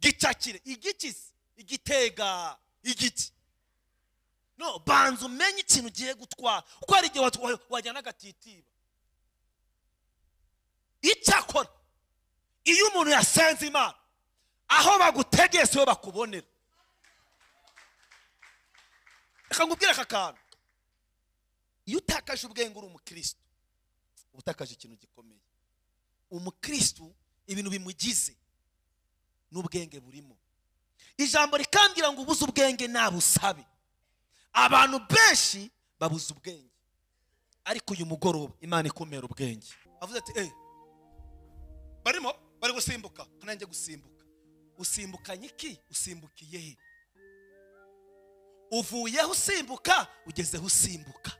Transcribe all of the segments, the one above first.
gicakire igikisi igitega igiti no banza umenye ikintu ugiye gutwara kuko hari igihe watwa- wajyana agatitiba icyakora iyo umuntu yasenze imana aho bagutegeye siho bakubonera reka ngubwire aka kantu iyo utakaje ubwenge uri umukirisitu uba utakaje ikintu gikomeye umukirisitu ibintu bimugize n'ubwenge burimo ijambo rikambwira ngo ubuze ubwenge nabusabe abantu benshi babuze ubwenge ariko uyu mugoroba imana ikumera ubwenge avuze ati eee barimo bari gusimbuka nanjye gusimbuka usimbukanye iki usimbukiye he uvuyeho usimbuka ugezeho usimbuka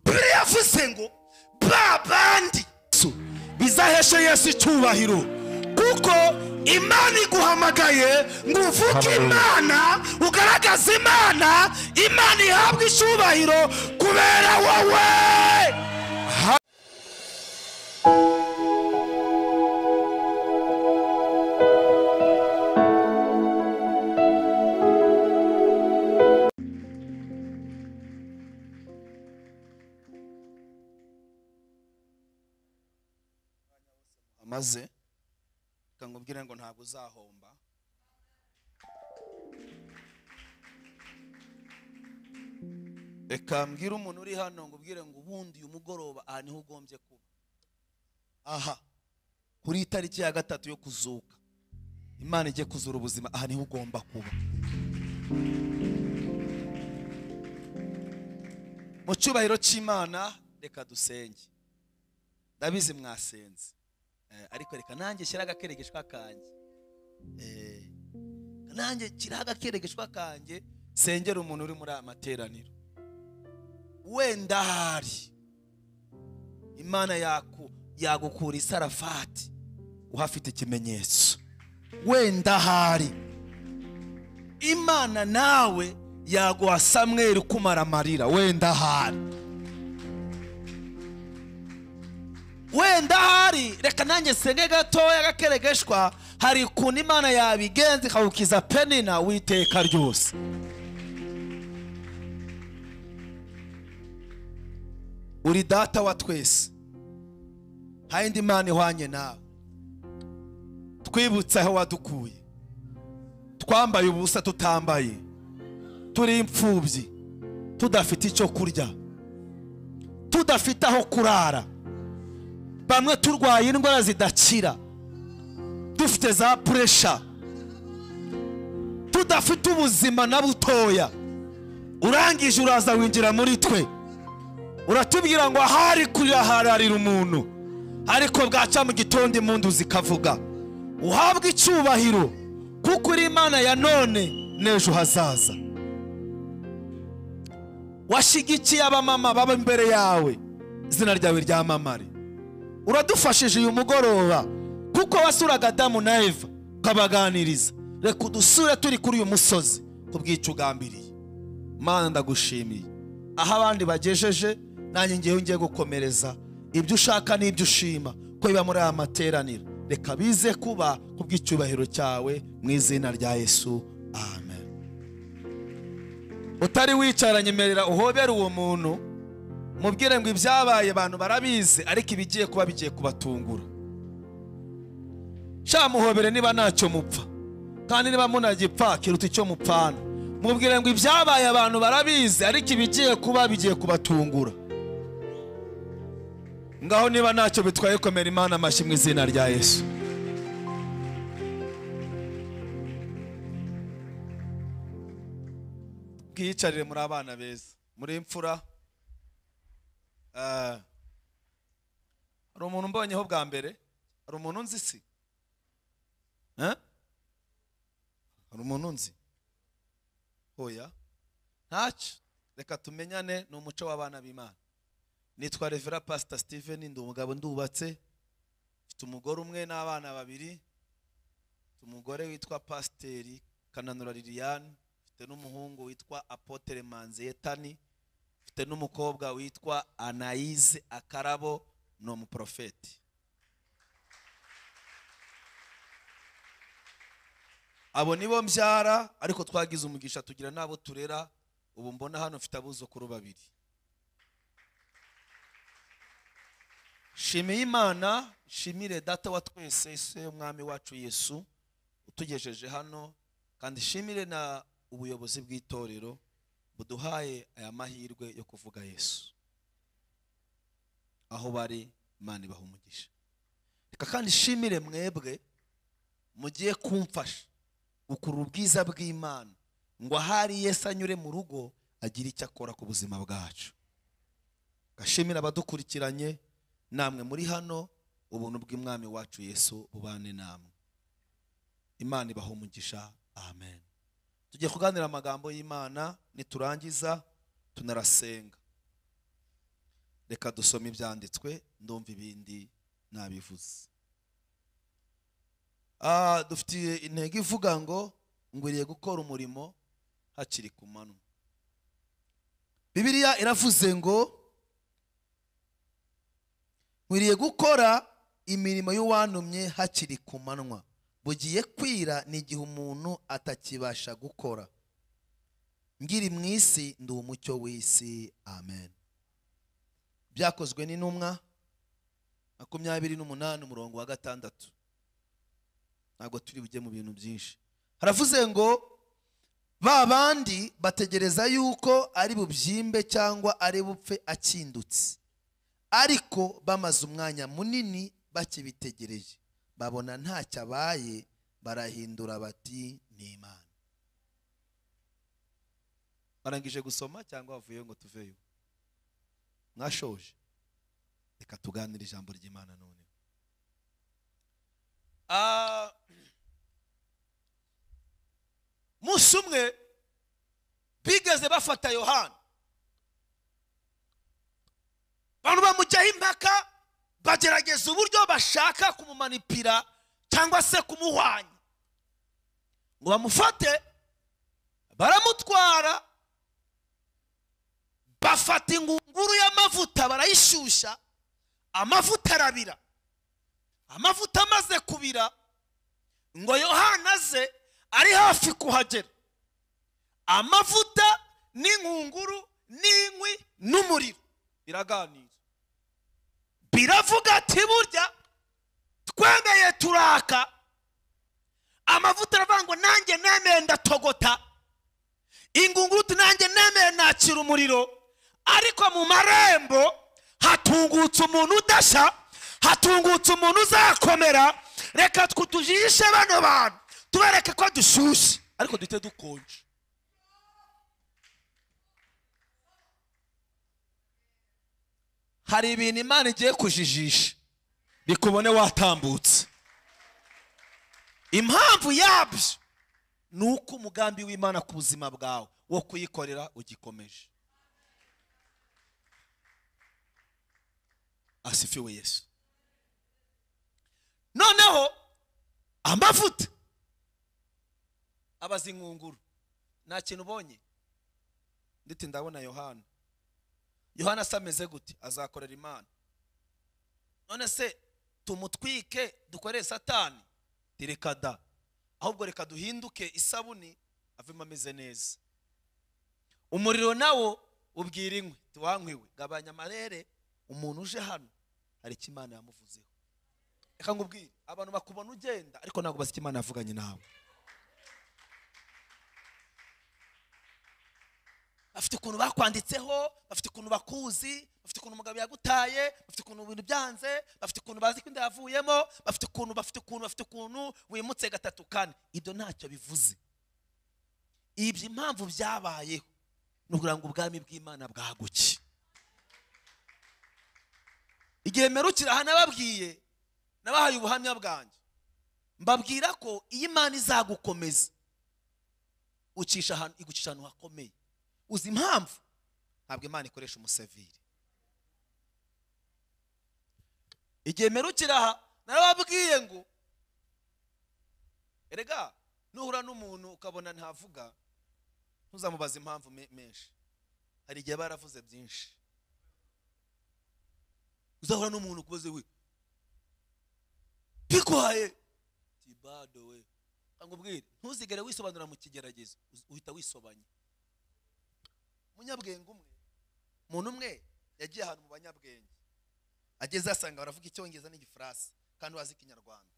biriya yavuze ngo ba bandi Yesu, bizaheshe yesu icyubahiro kuko imana iguhamagaye ngo uvuge imana ugaragaze imana imana ihabwe icyubahiro kubera wowe amaze reka ngubwire ngo ntabwo uzahomba reka mbwire umuntu uri hano ngubwire ngo ubundi uyu mugoroba aha niho ugombye kuba aha kuri iyi tariki ya gatatu yo kuzuka imana ijye kuzura ubuzima aha niho ugomba kuba mu cyubahiro cy'imana reka dusenge ndabizi mwasenze Eh, ariko reka nanjye shyira agakeregeshwa kanjye Eh, nanjye shyiraho agakeregeshwa kanjye sengera umuntu uri muri aya materaniro wenda hari imana yaku yagukura isarafati uhafite ikimenyetso wenda hari imana nawe yaguha samweri ukumara amarira wenda hari wenda hari reka nanjye senge gatoya agakeregeshwa hari ukuntu imana yabigenza ikagukiza penina w'iteka ryose uri data wa twese nta yindi mana ihwanye nawe twibutse aho wadukuye twambaye ubusa tutambaye turi imfubyi tudafite icyo kurya tudafite aho kurara bamwe turwaye indwara zidakira dufite za puresha tudafite ubuzima na butoya urangije uraza winjira muri twe uratubwira ngo ahari kurira hararira umuntu ariko bwaca mu gitondo impundu zikavuga uhabwe icyubahiro kuko uri imana ya none n'ejo hazaza washyigikiye abamama baba imbere yawe izina ryawe ryamamare uradufashije uyu mugoroba kuko wasuraga adamu na eva ukabaganiriza reka udusure turi kuri uyu musozi kubwica ugambiriye mana ndagushimiye aho abandi bagejeje nanjye ngewe ngiye gukomereza ibyo ushaka n'ibyo ushima ko biba muri aya materaniro reka bize kuba kubw'icyubahiro cyawe mu izina rya yesu amen utari wicaranye emerera uhobere uwo muntu mubwire ngo ibyabaye abantu barabizi ariko ibigiye kuba bigiye kubatungura sha muhobere niba ntacyo mupfa kandi niba munagipfa kiruta icyo mupfana mubwire ngo ibyabaye abantu barabizi ariko ibigiye kuba bigiye kubatungura ngaho niba ntacyo bitwaye komera imana amashyi mu izina rya yesu bwiyicarire muri abana beza muri imfura Ah. hari umuntu umbonyeho bwa mbere hari umuntu nzi si Eh? hari umuntu nzi oya ntacyo reka tumenyane ni umuco w'abana b'imana nitwa revera pasita steven ndi umugabo ndubatse mfite umugore umwe n'abana babiri mfite umugore witwa pasiteri kananura liliane mfite n'umuhungu witwa apotere manzi yetani mfite n'umukobwa witwa anayize akarabo ni umuprofeti abo nibo mbyara ariko twagize umugisha tugira n'abo turera ubu mbona hano mfite abuzukuru babiri shimiye imana shimire data wa twese isi y'umwami wacu yesu utugejeje hano kandi shimire na ubuyobozi bw'itorero buduhaye aya mahirwe yo kuvuga yesu aho bari imana ibaha umugisha reka kandi shimire mwebwe mugiye kumfasha gukurura ubwiza bw'imana ngo ahari yesu anyure mu rugo agire icyo akora ku buzima bwacu gashimira abadukurikiranye namwe muri hano ubuntu bw'umwami wacu yesu bubane namwe imana ibaha umugisha amen tugiye kuganira amagambo y'imana niturangiza tunarasenga reka dusome ibyanditswe ndumva ibindi nabivuze Ah, dufitiye intego ivuga ngo ngwiriye gukora umurimo hakiri ku manywa bibiliya iravuze ngo nkwiriye gukora imirimo y'uwantumye hakiri ku manywa bugiye kwira ni igihe umuntu atakibasha gukora ngiri mu isi ndi umucyo w'isi amen byakozwe n'intumwa makumyabiri n'umunani umurongo wa gatandatu ntabwo turi bujye mu bintu byinshi haravuze ngo ba bandi bategereza yuko ari bubyimbe cyangwa ari bupfe akindutse ariko bamaze umwanya munini bakibitegereje babona ntacyo abaye barahindura bati ni imana barangije gusoma cyangwa wavuyeho ngo tuveyo mwashoje reka tuganire ijambo ry'imana none Ah, umunsi umwe bigeze bafata yohana abantu bamujyaho impaka bagerageza uburyo bashaka kumumanipira cyangwa se kumuhwanya ngo bamufate baramutwara bafata ingunguru y'amavuta barayishyushya amavuta arabira amavuta amaze kubira ngo yohana aze ari hafi kuhagera amavuta n'inkunguru n'inkwi n'umuriro biraganira biravuga ati burya twemeye turaka amavuta aravuga ngo nanjye nemeye ndatogota ingunguru uti nanjye nemeye nakira umuriro ariko mu marembo hatungutse umuntu udashya hatungutse umuntu uzakomera reka tujishe bano bantu tubereke ko dushyushye ariko duhite dukonje hari ibintu imana igiye kujijisha bikubone watambutse impamvu yabyo ni uko umugambi w'imana ku buzima bwawe wo kuyikorera ugikomeje asifiwe yesu noneho amavuta abaza inkunguru nta kintu ubonye ndetse ndabona yohana yohana se ameze gute azakorera imana none se tumutwike dukorere satani reka da ahubwo reka duhinduke isabuni avemo ameze neza umuriro nawo ubwira inkwi tuwankwiwe gabanya amarere umuntu uje hano hari icyo imana yamuvuzeho reka nkubwire abantu bakubona ugenda ariko ntabwo bazi icyo imana yavuganye nawe bafite ukuntu bakwanditseho bafite ukuntu bakuzi bafite ukuntu umugabo yagutaye bafite ukuntu ibintu byanze bafite ukuntu bazi ko inda yavuyemo bafite ukuntu bafite ukuntu bafite ukuntu wimutse gatatu kane ibyo ntacyo bivuze ibyo impamvu byabayeho ni ukugira ngo ubwami bw'imana bwaguke igihe mperukira aha nababwiye nabahaye ubuhamya bwanjye mbabwira ko iyi imana izagukomeza ucisha ahantu igucisha ahantu hakomeye uzi impamvu ntabwo imana ikoresha umusavire igihe mperukira aha narababwiye ngo erega nuhura n'umuntu ukabona ntavuga ntuzamubaze impamvu me- menshi hari igihe aba yaravuze byinshi uzahura n'umuntu ukubaze we bikwaye tibado we ngubwire ntuzigere wisobanura mu kigeragezo uz- uhita wisobanye umunyabwenge umwe umuntu umwe yagiye ahantu mu banyabwenge ageze asanga baravuga icyongereza n'igifaransa kandi bazi ikinyarwanda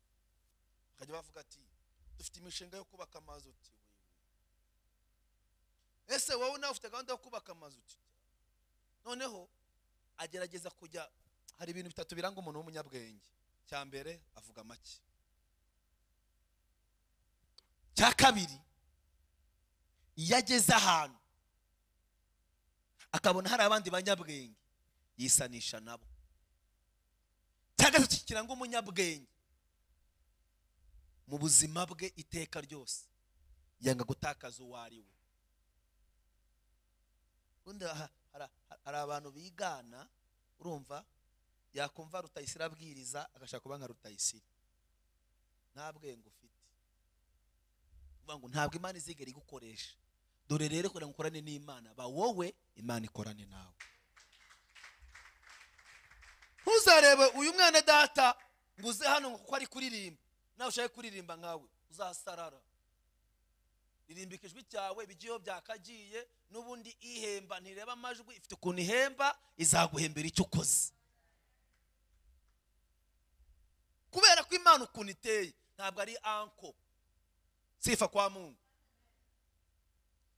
bakajya bavuga ati dufite imishinga yo kubaka amazu uti "Wewe." ese wowe nawe ufite gahunda yo kubaka amazu uti noneho agerageza kujya hari ibintu bitatu biranga umuntu w'umunyabwenge cya mbere avuga make cya kabiri iyo ageze ahantu akabona hari abandi banyabwenge yisanisha nabo cya gatatu kiranga umunyabwenge mu buzima bwe iteka ryose yanga gutakaza uwo ari we ubundi aha- hara- hari abantu bigana urumva yakumva rutayisire abwiriza agashaka kuba nka rutayisire nta bwenge ufite uvuga ngo ntabwo imana izigera igukoresha dore rero kugira ngo ukorane n'imana ba wowe imana ikorane nawe ntuzarebe uyu mwana data ngo uze hano ngo kuko ari kuririmba nawe ushake kuririmba nkawe uzasarara ririmba ikijwi cyawe ibigiyeho byakagiye n'ubundi ihemba ntireba amajwi ifite ukuntu ihemba izaguhembera icyo ukoze kubera ko imana ukuntu iteye ntabwo ari anko sifa kwa mungu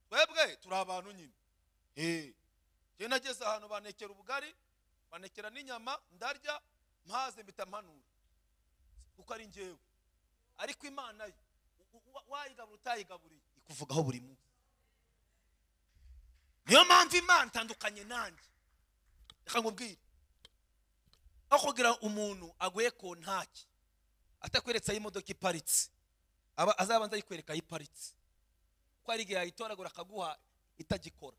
twebwe turi abantu nyine Eh, njye nageze ahantu banekera ubugari banekera n'inyama ndarya mpaze mpita mpanura kuko ari njyewe ariko imana yo u- u- wa- wayigabura utayigaburiye ikuvugaho buri munsi niyo mpamvu imana itandukanye nanjye reka nkubwire aho kugira umuntu aguye ku ntaki atakweretse aho imodoka iparitse aba azabanza ayikwereka aho iparitse kuko hari igihe yayitoragura akaguha itagikora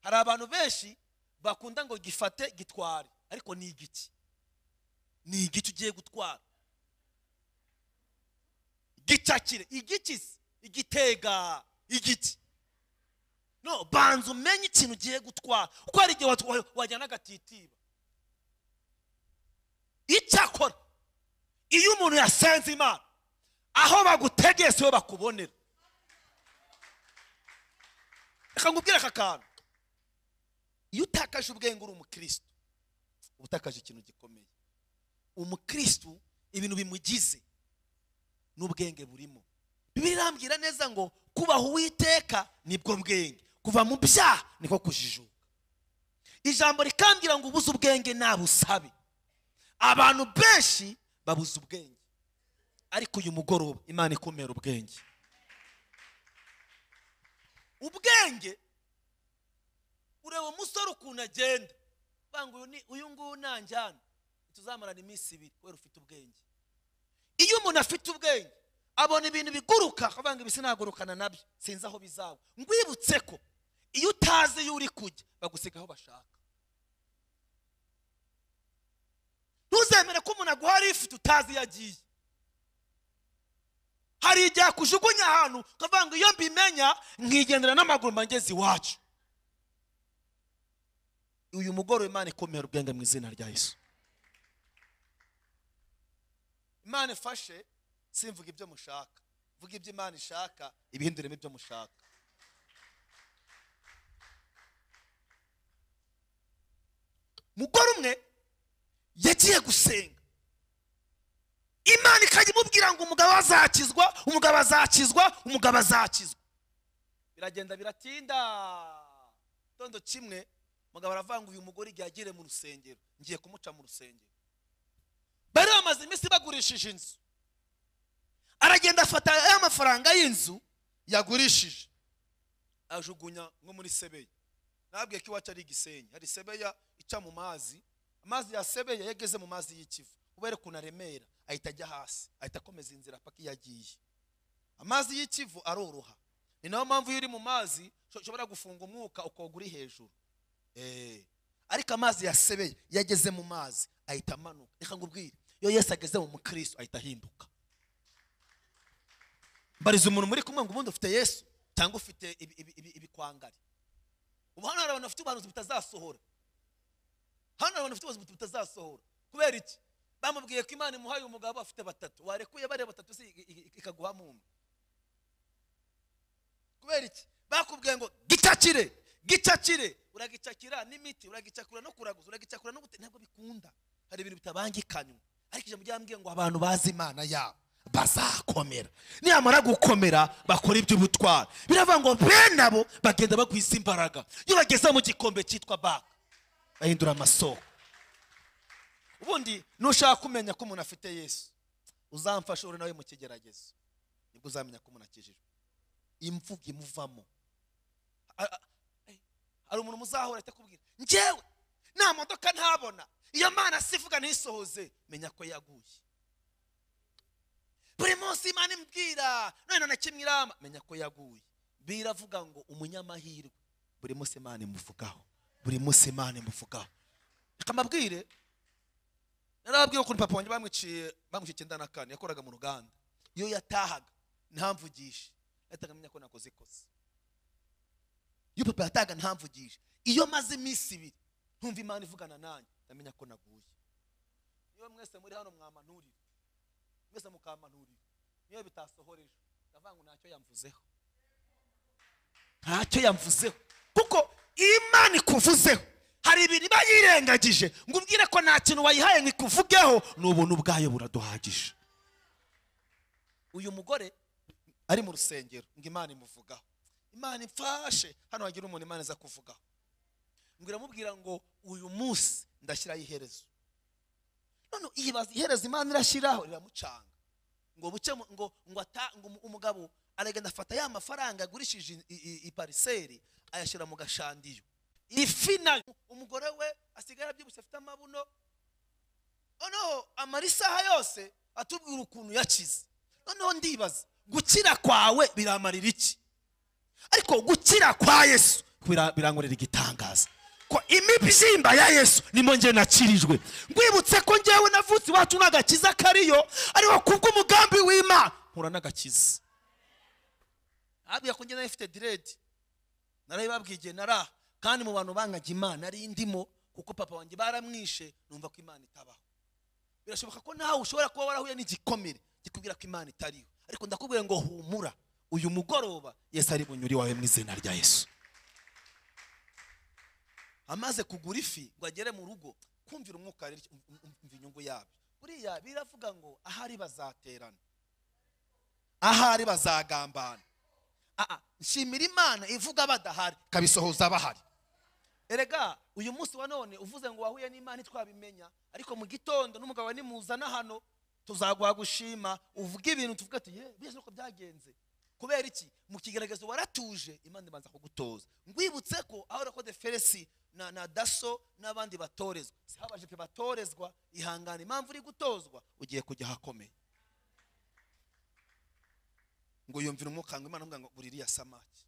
hari abantu benshi bakunda ngo gifate gitware ariko ni igiki ni igiki ugiye gutwara gicakire igikizi igitega igiti no banza umenye ikintu ugiye gutwara kuko hari igihe watwa- wajyana agatitiba icyakora iyo umuntu yasenze imana aho bagutegeye siho bakubonera reka nkubwire aka kantu iyo utakaje ubwenge uri umukristo uba utakaje ikintu gikomeye umukristo ibintu bimugize n'ubwenge burimo bibiliya irambwira neza ngo kubaha uwiteka nibwo bwenge kuva mu byaha niko kujijuka ijambo rikambwira ngo ubuze ubwenge nabusabe abantu benshi babuze ubwenge ariko uyu mugoroba imana ikumera ubwenge ubwenge ureba umusore ukuntu agenda banga uyu ni- uyu nguyu nanjyana tuzamarana iminsi ibiri kubera ufite ubwenge iyo umuntu afite ubwenge abona ibintu biguruka akavuga ngo ibi sinagurukana nabyo sinzi aho bizaba ngwibutse ko iyo utazi iyo uri kujya bagusiga aho bashaka ntuzemere ko umuntu aguha rifite utazi iyo agiye hari igihe akujugunya ahantu ukavuga ngo iyo mbimenya nkigendera n'amaguru mba ngeze iwacu uyu mugoroba imana ikomera ubwenge mu izina rya yesu imana ifashe simvuga ibyo mushaka mvuga ibyo imana ishaka ibihinduremo ibyo mushaka mugore umwe yagiye gusenga imana ikajya imubwira ngo umugabo azakizwa umugabo azakizwa umugabo azakizwa biragenda biratinda gitondo kimwe umugabo aravuga ngo uyu mugore igihe agere mu rusengero ngiye kumuca mu rusengero bari bamaze iminsi bagurishije inzu aragenda afata ya mafaranga y'inzu yagurishije ajugunya nko muri sebeya nabwiye ko iwacu ari igisenyi hari sebeya ica mu mazi amazi ya sebeya yageze mu mazi y'ikivu kubera ukuntu aremera ahita ajya hasi ahita akomeza inzira paka iyo agiye amazi y'ikivu aroroha ni nayo mpamvu iyo uri mu mazi usho- ushobora gufunga umwuka ukoga uri hejuru Eh. ariko amazi ya sebeya iyo ageze mu mazi ahita amanuka reka ngubwire iyo yesu ageze mu mukristo ahita ahinduka mbariza umuntu muri kumwe ngo ubundi ufite yesu cyangwa ufite ibi- ibi- ibi- ibikwangari ubu hano hari abantu bafite ubuhanuzi butazasohora hano hari abantu bafite ubuzima butazasohora kubera iki bamubwiye ko imana imuhaye umugabo afite batatu warekuye bariya batatu si i- i- ikaguhamo umwe kubera iki bakubwiye ngo gicakire gicakire uragicakira n'imiti uragicakura no kuraguza uragicakura no gute ntabwo bikunda hari ibintu bitabangikanywa ariko ijambo ryambwiye ngo abantu bazi imana yabo bazakomera niyamara gukomera bakora iby'ubutwari biravuga ngo bene abo bagenda bagwiza imbaraga iyo bageze mu gikombe cyitwa baka bahindura amasoko ubundi nushaka kumenya ko umuntu afite yesu uzamfashe uri nawe mu kigeragezo nibwo uzamenya ko umuntu akijijwe imvugo imuvamo A- a- eh, hari umuntu muzahora atakubwira njyewe nta modoka ntabona iyo mana sivuga ntisohoze menya ko yaguye buri munsi imana imbwira none na kimwe irama menya ko yaguye biravuga ngo umunyamahirwe buri munsi imana imuvugaho buri munsi imana imuvugaho reka mbabwire narababwiye ukuntu papa wanjye bamwiciye bamwiciye icyenda na kane yakoraga mu ruganda iyo yatahaga ntamvugishe yahitaga amenya ko nakoze ikosa iyo papa yatahaga ntamvugishe iyo maze iminsi ibiri ntumva imana ivugana nanjye ndamenya ko naguye niyo mwese muri hano mwampanurira mwese mukampanurira niyo bitasohoreje ndavuga ngo ntacyo yamvuzeho ntacyo yamvuzeho kuko imana ikuvuzeho hari ibintu iba yirengagije ngo ubwire ko nta kintu wayihaye ngo ikuvugeho ni ubuntu ubwayo buraduhagije uyu mugore ari mu rusengero ngo imana imuvugaho imana imfashe hano hagira umuntu imana iza kuvugaho ngo iramubwira ngo uyu munsi ndashyiraho iherezo none iyibaza iherezo imana irashyiraho riramucanga ngo buke mu- ngo ngo ata ngo umu- umugabo aragenda afata ya mafaranga agurishije i- i- ipariseri ayashyira mu gashandiyo ifi nayo umugore we asigara abyibushye afite amabuno noneho amara isaha yose atubwira ukuntu yakize noneho ndibaza gukira kwawe biramarira iki ariko gukira kwa yesu bira- birankorera igitangaza ko imibyimba ya yesu nimo nge nakirijwe rwibutse ko ngewe navutse iwacu n'agakiza kariyo ariko kubw'umugambi w'imana mpura n'agakiza abwiye ko nge nayo ifite diredi narabibabwiye igihe naraha kandi mu bantu bangaga imana ari ndimo kuko papa wanjye baramwishe numva ko imana itabaho birashoboka ko nawe ushobora kuba warahuye n'igikomere kikubwira ko imana itariho ariko ndakubwira ngo humura uyu mugoroba yesu ari bunyuri wawe mu izina rya yesu amaze kugura ifi ngo agere mu rugo kumvira umwuka rero um- um- umva inyungu yabyo buriya biravuga ngo ahari bazaterana ahari bazagambana Ah, ah, nshimira imana ivuga badahari ikabisohoza bahari erega uyu munsi wa none uvuze ngo wahuye n'imana ntitwabimenya ariko mu gitondo n'umugabo wawe nimuzana hano tuzaguha gushima uvuge ibintu tuvuge ati ye buriya nuko byagenze kubera iki mu kigaragazo waratuje imana ibanza kugutoza ngwibutse ko aho urako deferesi na, na daso n'abandi batorezwa si habajepe batorezwa ihangane impamvu uri gutozwa ugiye kujya ahakomeye ngo yumvira umwuka ngo imana ngo buri iriya samaki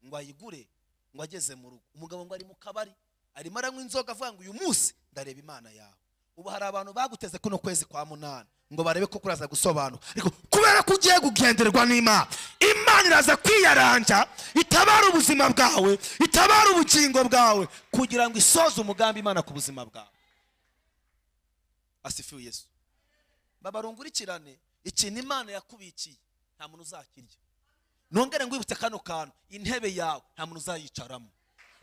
ngo ayigure ngo ageze mu rugo umugabo ngo ari mu kabari arimo aranywa inzoga avuga ngo uyu munsi ndareba imana yawe ubu hari abantu baguteze kuno kwezi kwa munani ngo barebe ko kuraza gusobanura ariko kubera ko ugiye kugenderwa n'imana imana iraza kwiyaranja itabara ubuzima bwawe itabara ubugingo bwawe kugira ngo isoze umugambi imana ku buzima bwawe asifiwe yesu babarungurikirane ikintu imana yakubikiye nta muntu uzakirya nongere ngwibutse kano kantu intebe yawe nta muntu uzayicaramo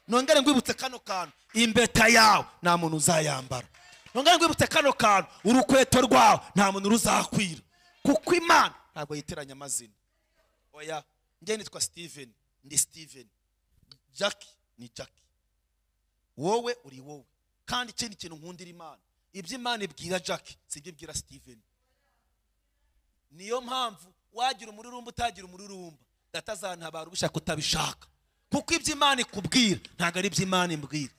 nongere ngwibutse kano kantu imbeta yawe nta muntu uzayambara nongere ngwibutse kano kantu urukweto rwawe nta muntu ruzakwira kuko imana ntabwo yiteranya amazina oya njye nitwa steven ndi steven jackie ni jackie wowe uri wowe kandi ikindi kintu nkundira imana ibyo imana ibwira jackie si ibyo ibwira steven niyo mpamvu wagira umururumba utagira umururumba data azantabara ubishaka utabishaka kuko ibyo imana ikubwira ntabwo ari ibyo imana imbwira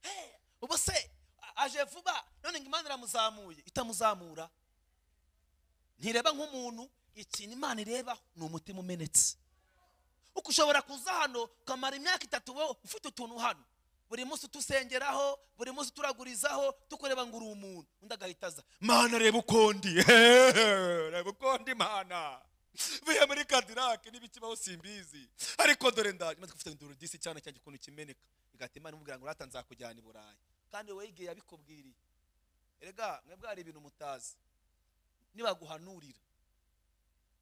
Eh, ubu se a- aje vuba none ngo imana iramuzamuye itamuzamura ntireba nk'umuntu ikintu imana irebaho ni umutima umenetse uko ushobora kuza hano ukamara imyaka itatu wowe ufite utuntu hano buri munsi utusengeraho buri munsi turagurizaho tukureba ngo uri umuntu undi agahita aza mana reba uko ndi reba uko ndi mana vuye muri kadirake n'ibikibaho simbizi ariko dore ndaje maze gufite induru disi cyane cyanjye ukuntu kimeneka bigatuma imana imubwira ngo rata nzakujyana i burayi kandi wowe igihe yabikubwiriye erega mwebwe hari ibintu mutazi nibaguhanurira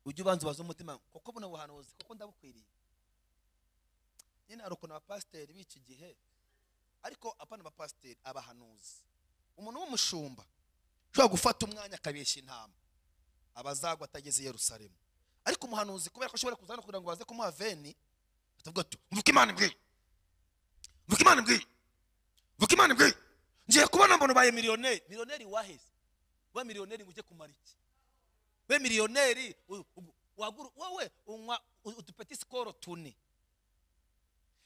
ujye ubanza ubaze umutima koko buno buhanuzi koko ndabukwiriye nyine hari ukuntu abapasiteri b'iki gihe ariko apana abapasiteri abahanuzi umuntu w'umushumba ushobora gufata umwanya akabeshya intama abazagwa atageze i Yerusalemu ariko umuhanuzi kubera ko ashobora kuza hano kugira ngo baze kumuha veni batavuga ati mvuka imana imbwiye mvuka imana imbwiye mvuka imana imbwiye ngiye kubona mbona ubaye miliyoneri miliyoneri waheze we miliyoneri ngo ujye kumara iki we miliyoneri u- u- wagura wowe unywa udupeti sikoro tune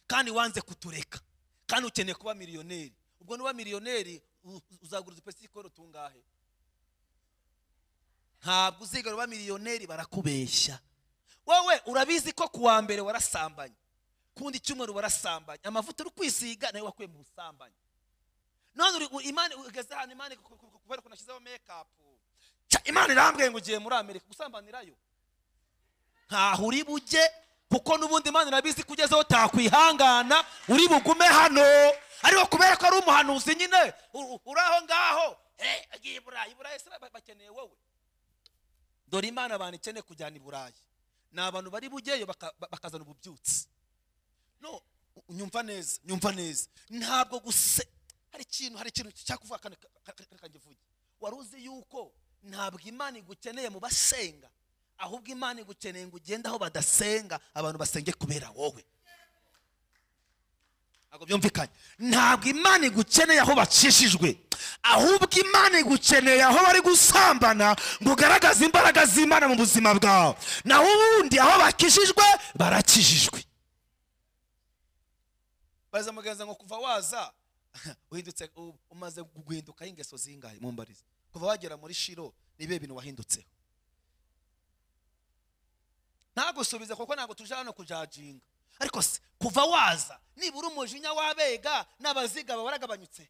kandi wanze kutureka kandi ukeneye kuba miliyoneri ubwo nuba miliyoneri u- uzagura udupeti sikoro tungahe ntabwo uzigara uba miliyoneri barakubeshya wowe urabizi ko ku wa mbere warasambanye kundi cyumweru warasambanye amavuta uri kwisiga nayo wakuye mu busambanyi none uri u- imana ugeze ahantu imana ku- ku- ku- kubera ukuntu ashyizeho mekapu Cya, imana irambwiye ngo ugiye muri amerika gusambanirayo ntaho uri bujye kuko n'ubundi imana irabizi ko ugezeho utakwihangana uri bugume hano ariko kubera ko ari umuhanuzi nyine u- u- uri aho ngaho eh, agiye i burayi i burayi se ba- bakeneye wowe dore imana abantu ikeneye kujyana i burayi ni abantu bari bugeyo baka- ba- bakazana ububyutsi no u- nyumva neza nyumva neza ntabwo guse hari ikintu hari ikintu cyakuvuga kane kangivuge wari uzi yuko ntabwo imana igukeneye mu basenga ahubwo imana igukeneye ngo ugende aho badasenga abantu basenge kubera wowe ntabwo byumvikanye ntabwo imana igukeneye aho bacishijwe ahubwo imana igukeneye aho bari gusambana ngo ugaragaze imbaraga z'imana mu buzima bwawe naho ubundi aho bakijijwe barakijijwe baza mugenza ngo kuva waza uhindutse u- umaze guhinduka ingeso zingahe mumbarize kuva wagera muri shiro ni ibihe bintu wahindutseho ntagusubize kuko ntabwo tuje hano kujaginga ariko se kuva waza nibura umujinya w'abega n'abaziga baba baragabanyutse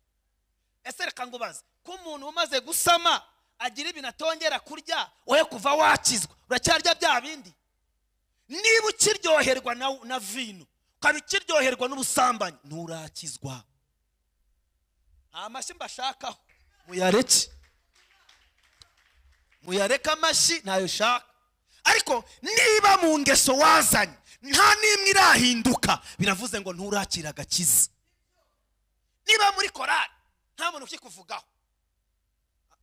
ese reka ngo ubaze ko umuntu umaze gusama agira ibintu atongera kurya wowe kuva wakizwa uracyarya bya bindi niba ukiryoherwa na, na vino ukaba ukiryoherwa n'ubusambanyi nturakizwa nta mashyi mbashakaho muyareke muyareke amashyi ntayo ushaka ariko niba mu ngeso wazanye nta n'imwe irahinduka biravuze ngo nturakira agakiza niba muri korari nta muntu ukikuvugaho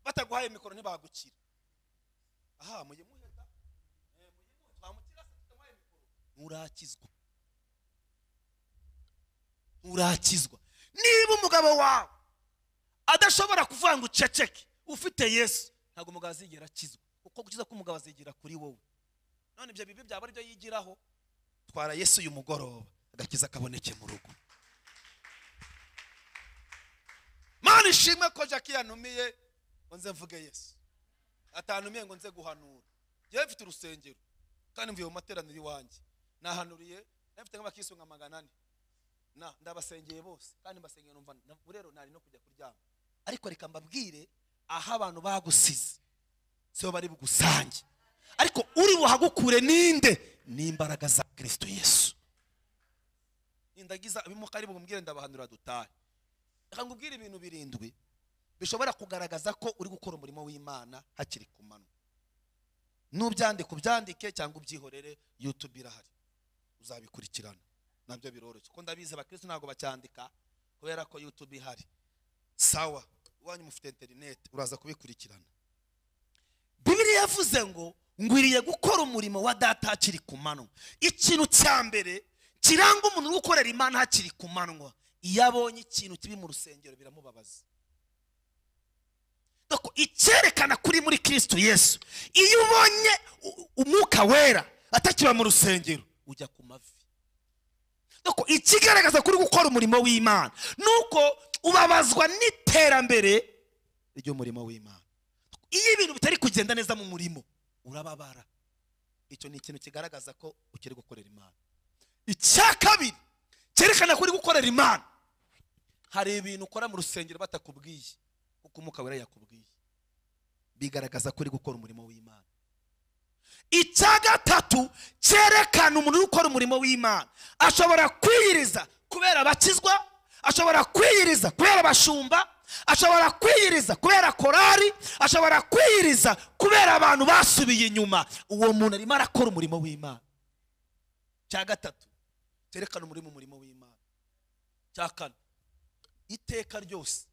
bataguhaye mikoro ntibagukira aha mujye muheta nturakizwa nturakizwa niba umugabo wawe adashobora kuvuga ngo uceceke ufite yesu ntabwo umugabo azigera akizwa kuko gukiza k'umugabo azigera kuri wowe none ibyo bibi byaba aribyo yigiraho twara yesu uyu mugoroba agakiza kaboneke mu rugo mana ishimwe ko jackie yanumiye ngo nze mvuge yesu atanumiye ngo nze guhanura yewe mfite urusengero kandi mvuye mu materaniro iwanjye nahanuriye nafite nk'abakisu nka magana ane na ndabasengeye bose kandi mbasengeye numva na- ubu rero nari no kujya kuryama ariko reka mbabwire aho abantu bagusize sibo bari bugusange ariko uri buhagukure ninde n'imbaraga za kirisito yesu nindagiza abimuka ari bumubwire ndabahanura dutahe reka ngubwire ibintu birindwi bishobora kugaragaza ko uri gukora umurimo w'imana hakiri ku manywa n'ubyandika ubyandike cyangwa ubyihorere yutube irahari uzabikurikirana nabyo biroroshye kuko ndabizi abakristo ntabwo bacyandika kubera ko yutube ihari sawa iwanyu mufite interineti uraza kubikurikirana bibiriya yavuze ngo ngwiriye gukora umurimo wa data hakiri ku manywa ikintu cya mbere kiranga umuntu uri gukorera imana hakiri ku manywa iyo abonye ikintu kibi mu rusengero biramubabaza Doko, icyerekana kuri muri kristo yesu iyo ubonye u- umwuka wera atakiba mu rusengero ujya ku mavi Nuko ikigaragaza kuri gukora umurimo w'imana nuko ubabazwa n'iterambere ry'umurimo w'imana iyo ibintu bitari kugenda neza mu murimo urababara icyo ni ikintu kigaragaza ko ukiri gukorera imana icya kabiri cyerekana ko uri gukorera imana hari ibintu ukora mu rusengero batakubwiye kuko umwuka wera yakubwiye bigaragaza ko uri gukora umurimo w'imana icya gatatu cyerekana umuntu uri gukora umurimo w'imana ashobora kwiyiriza kubera abakizwa ashobora kwiyiriza kubera abashumba ashobora kwiyiriza kubera korari ashobora kwiyiriza kubera abantu basubiye inyuma uwo muntu arimo arakora umurimo w'imana cya gatatu cyerekana umurimo umurimo w'imana cya kane iteka ryose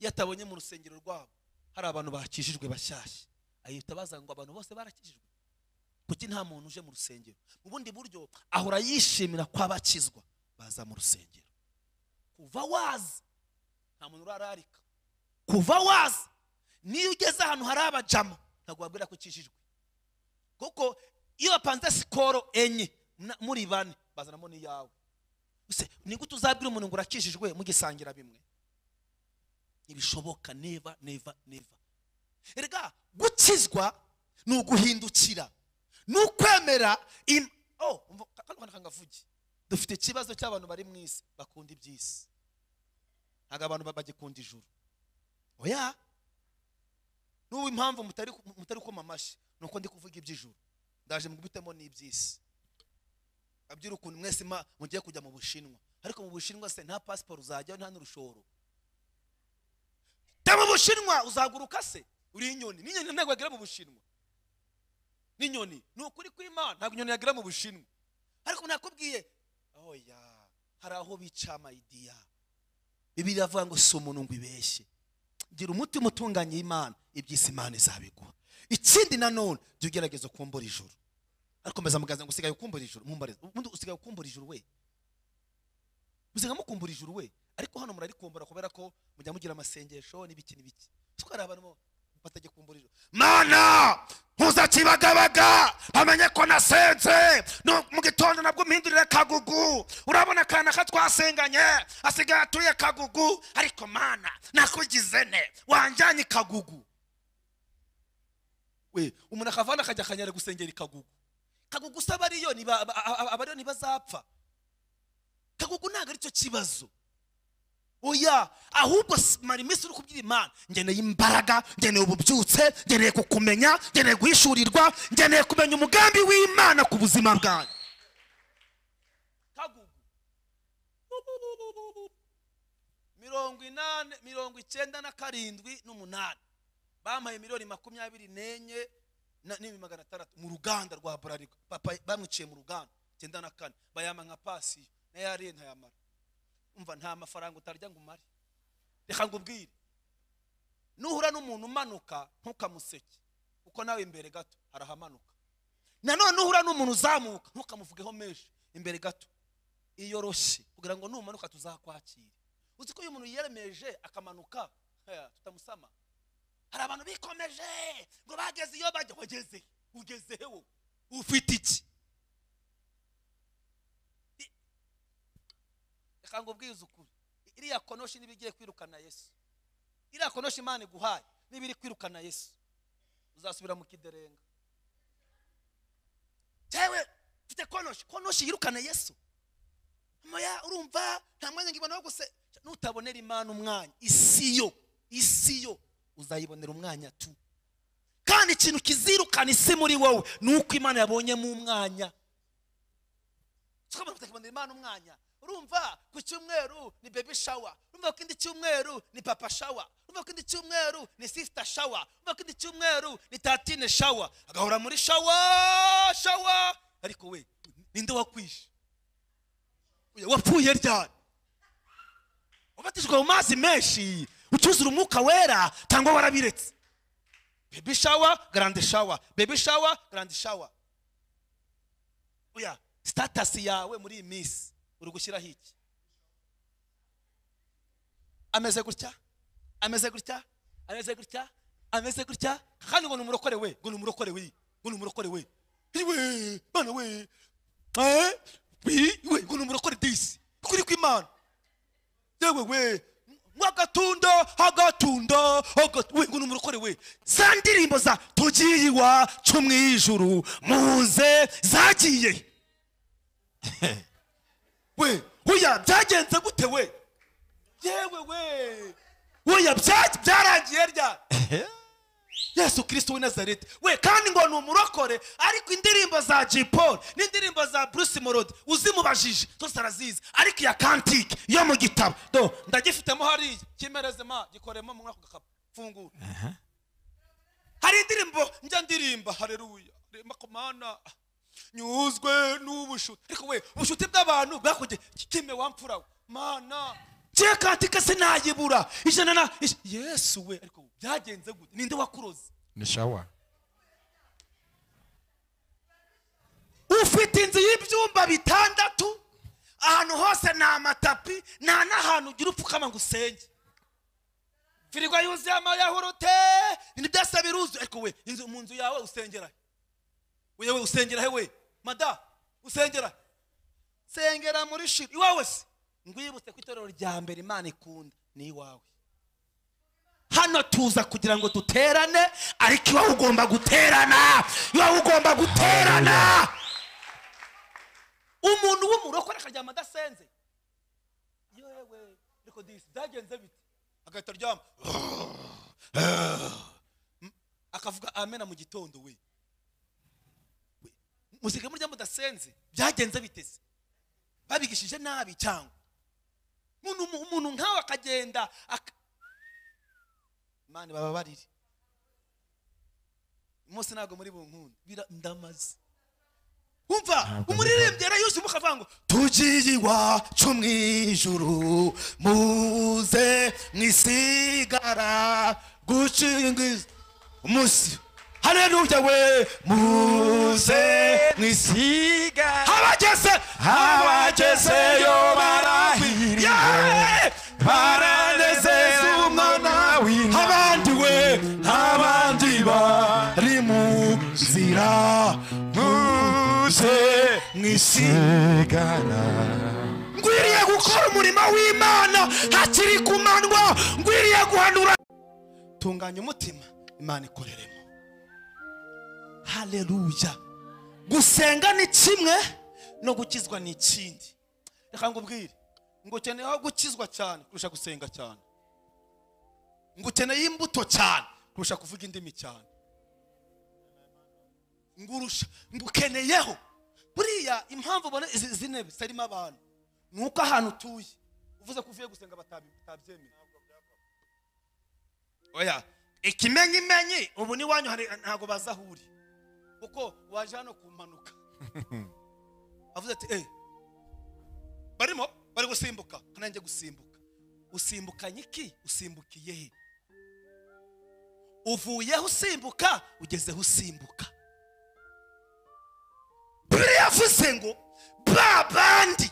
iyo atabonye mu rusengero rwabo hari abantu bakijijwe bashyashya ahita baza ngo abantu bose barakijijwe kuki nta muntu uje mu rusengero mu bundi buryo ahora yishimira ko abakizwa baza mu rusengero kuva waza nta muntu urararika kuva waza niyo ugeze ahantu hari abajama ntabwo wabwira ko ukijijwe kuko iyo bapanze sikoro enye na- muri bane bazanamo n'iyawe Ese ni gute uzabwira umuntu ngo urakijijwe mugisangira bimwe ntibishoboka neva neva neva erega gukizwa ni uguhindukira ni ukwemera im- oh, umva, ka- kano kana kangavuge dufite ikibazo cy'abantu bari mu isi bakunda iby'isi ntabwo abantu ba- bagikunda ijuru oya n'ubu impamvu mutari mutari kuma amashyi ni uko ndi kuvuga iby'ijuru ndaje mubitemo n'iby'isi abwira ukuntu mwese ma- mugiye kujya mu bushinwa ariko mu bushinwa se nta pasiporo uzajyaho nta n'urushoro ta mu bushinwa uzaguruka se uri inyoni n'inyoni ntabwo yagera mu bushinwa n'inyoni ni ukuri kw'imana ntabwo inyoni yagera mu bushinwa ariko nakubwiye oya hari aho bica amayidiya bibiri iravuga ngo si umuntu ngo ibeshye gira umutima utunganye imana iby'isi imana izabiguha ikindi nanone jya ugerageza ukumbura ijuru ariko mbaza muganza ngo usigaye ukumbura ijuru mumbariza ubundi usigaye ukumbura ijuru we musigaye mukumbura ijuru we ariko hano murarikumbura kubera ko mujya mugira amasengesho n'ibiki n'ibiki twari abantu bo batagikumbura ijuru mana mpuzakibagabaga bamenye ko nasenze no mu gitondo nabwo mpindurire kagugu urabona akana ka twasenganye asigaye atuye kagugu ariko mana nakugize ne wanjyanye i kagugu we umuntu akavana akajya akanyara gusengera i kagugu kagugu se abariyoni ba- ba- a- a- abariyoni bazapfa kagugu ntabwo ari cyo kibazo oya ahubwo s- mara iminsi uri kubwira imana ngeneye imbaraga ngeneye ububyutse ngeneye kukumenya ngeneye guhishurirwa ngeneye kumenya umugambi w'imana ku buzima bwanjye kagugu mirongo inane mirongo icyenda na karindwi n'umunani bampaye miliyoni makumyabiri n'enye na- n'ibihumbi magana atandatu mu ruganda rwa burarirwa papa bamwiciye mu ruganda icyenda na kane bayama nka pasiyo nayo yariye ntayamara umva nta mafaranga utarya ngo umare reka ngubwire nuhura n'umuntu umanuka ntukamuseke kuko nawe imbere gato harahamanuka nanone uhura n'umuntu uzamuka ntukamuvugeho menshi imbere gato iyoroshye kugira ngo numanuka tuzakwakire uzi ko iyo umuntu yiyemeje akamanuka eh, tutamusama hari abantu bikomeje ngo bageze iyo bajya wageze ugezeho ufite iki I- reka ngo ubwize ukuri iriya konoshi niba igiye kwirukana yesu iriya konoshi imana iguhaye niba iri kwirukana yesu uzasubira mu kiderenga jewe mfite konoshi konoshi yirukana yesu moya urumva nta mwanya ngibona wo guse nutabonera imana umwanya isi yo isi yo uzayibonera umwanya tu kandi ikintu kizirukana isi muri wowe ni uko imana yabonyemo umwanya tukabona kutakibonera imana umwanya urumva ku cyumweru ni baby shower urumva ku kindi cyumweru ni papa shower urumva ku kindi cyumweru ni sister shower urumva ku kindi cyumweru ni tatine shower agahora muri shower shower ariko we ninde wakwishe Oya, wapfuye ryari wabatijwe mu mazi menshi ucyuzura umwuka wera cyangwa warabiretse baby shower grande shower baby shower grande shower oya sitatasi yawe muri iyi minsi uri gushyiraho iki ameze gutya ameze gutya ameze gutya ameze gutya kandi ngo ni umurokore we ngo ni umurokore we ngo ni umurokore we we mana we eh we we ngo ni umurokore disi kuri kw'imana yewe we mwagatundo agatundo agatu- we ngo ni umurokore we za ndirimbo za tugiye iwacu mu ijuru muze zagiye we oya byagenze gute we yewe we oya bya- byarangiye ryari yesu kirisito w'i nazareti we kandi ngo ni umurokore ariko indirimbo za Jay Paul n'indirimbo za bruce morodi uzimubajije zose arazizi ariko iya kantike yo mu gitabo do ndagifitemo hariya kimereze ma gikoremo muri ako gakapu fungura hari indirimbo njya ndirimba hareruya rema komana nyuzwe n'ubushuti ariko we ubushuti bw'abantu bwakugiye kime wampfura we mana ngiye kantike sinayibura ijana na ij- yesu we ariko byagenze gute ninde wakuroze ni shawa ufite inzu y'ibyumba bitandatu ahantu hose ni amatapi nta n'ahantu ugira upfukama ngo usenge firigo yuzuye amayahurute ibintu byose biruzuye ariko we inzu mu nzu yawe usengera he we usengera he we mada usengera he? sengera muri shira iwawe se ngwibutse ko itorero rya mbere imana ikunda ni iwawe hano tuza kugira ngo duterane ariko iwawe ugomba guterana iwawe ugomba guterana umuntu w'umurokore akaryama adasenze yewe ariko disi byagenze bite agahita aryama Mm, akavuga amena mu gitondo we We, musirikare murya mudasenze byagenze biteze babigishije nabi cyangwa umuntu umuntu nkawe akagenda aka- mani baba bariri mose ntabwo muri bunkunde Bira- ndamaze umva Ntabwo umuririmbyi yarayuzuye umwuka avuga ngo tugiye iwacu mu ijuru muze mwisigara gucingiza umunsi haleluya we muze mwisiga abageze abagezeyo barahiriye. Yeee! baranezeza umwana w'intama abandi we abandi bari mu nzira muze mwisigara ngwiriye gukora umurimo w'imana hakiri kumanywa ngwiriye guhanura tunganya umutima imana ikoreremo haleluya gusenga ni kimwe no gukizwa ni ikindi reka ngubwire ngo ukeneyeho gukizwa cyane kurusha gusenga cyane ngo ukeneye imbuto cyane kurusha kuvuga indimi cyane ngurusha ngukeneyeho buriya impamvu ubona izi izi ntebe zitarimo abantu ni uko ahantu utuye uvuze ko uvuye gusenga batabi- batabyemera oya ikimenyimenyi ubu n'iwanyu hari ntabwo bazi aho uri kuko waje hano ku mpanuka avuze ati eee barimo bari gusimbuka nanjye gusimbuka usimbukanye iki usimbukiye he uvuyeho usimbuka ugezeho usimbuka buriya yavuze ngo ba bandi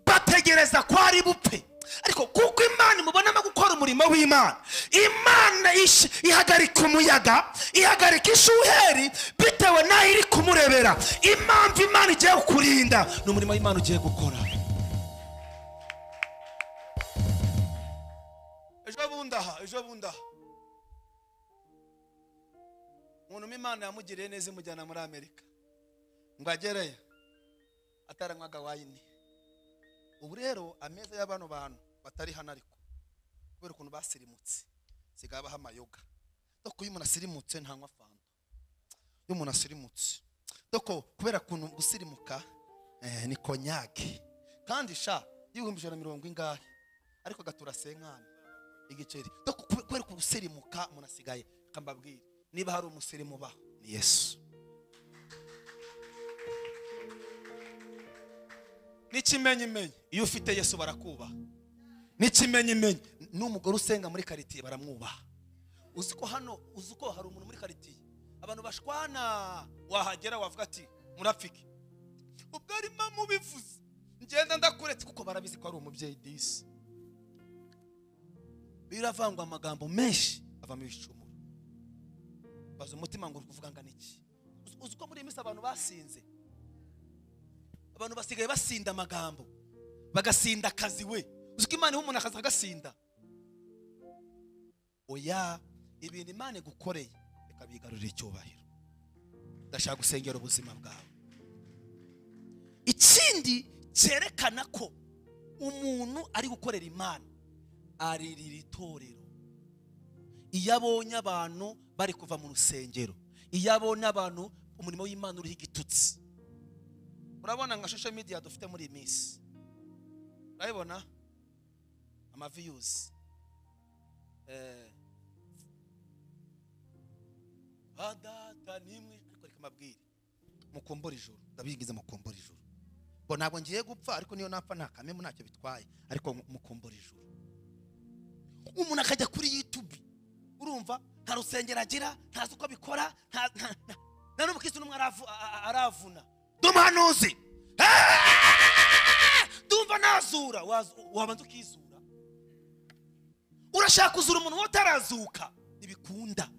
bategereza ko ari bupfe ariko kuko imana imubonamo gukora umurimo w'imana imana ish- ihagarika umuyaga ihagarika ishuheri bitewe n'aho iri kumurebera impamvu imana igiye kukurinda ni umurimo w'imana ugiye gukora ejo bundi aha ejo bundi aha umuntu imana yamugiriye neza imujyana muri amerika ngo agereyo ataranywaga wayini ubu rero ameza y'abano bantu batari hano ariko kubera ukuntu basirimutse sigaye abaho amayoga doko iyo umuntu asirimutse ntanywa fanta iyo umuntu asirimutse doko kubera ukuntu gusirimuka eh, ni konyage kandi sha y'ibihumbi ijana na mirongo ingahe ariko agatura senkani igiceri doko kube- kubera ukuntu gusirimuka umuntu asigaye kambabwira niba hari umusirimu baho ni yesu n'ikimenyimenyi iyo ufite yesu barakubaha n'ikimenyimenyi n'umugore usenga muri karitiye baramwubaha uzi ko hano uzi ko hari umuntu muri karitiye abantu bashwana wahagera wavuga ati murapfike ubwo arimo mubivuze ngenda ndakuretse kuko barabizi ko ari umubyeyi disi biravangwa amagambo menshi avamo ibicumuro baza umutima ngo uri kuvuga ngo iki Uzi- uzi ko muri iyi minsi abantu basinze abantu basigaye basinda amagambo bagasinda akazi we uzi ko imana iha umuntu akazi kagasinda oya ibintu imana igukoreye reka bigarurire icyubahiro ndashaka gusengera ubuzima bwawe ikindi cyerekana ko umuntu ari gukorera imana aririra itorero iyo abonye abantu bari kuva mu rusengero iyo abonye abantu umurimo w'imana uriho igitutsi urabona nka social media dufite muri iyi minsi urabibona amaviyuzi badata nimwe ariko reka mbabwire mukombora ijoro ndabigize mukombora ijoro ngo ntabwo ngiye gupfa ariko niyo napfa nta kamemu ntacyo bitwaye ariko mukombora ijoro umuntu akajya kuri yutubi urumva nta rusengero agira ntazi uko abikora nta- nta- nta- nta n'umukirisitu n'umwe aravu- a- a- aravuna ndi umuhanuzi Ah! ndumva nazura Wazu- wabanza ukizura urashaka kuzura umuntu wowe utarazuka ntibikunda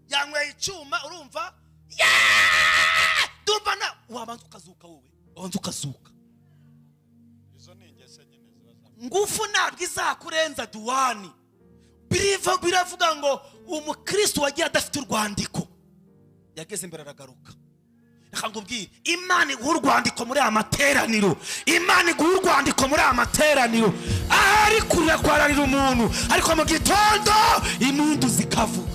yanyweye icyuma urumva Yeah! ndumva na wabanza ukazuka wowe wabanza ukazuka izo ni ingeso nyine ziba za ngufu ntabwo izakurenza duwani biriva biravuga ngo umukristo wagiye adafite urwandiko yageze imbere aragaruka reka nkubwire imana iguha urwandiko muri aya materaniro imana iguha urwandiko muri aya materaniro ahari kurira kwararira umuntu ariko mu gitondo impundu zikavuga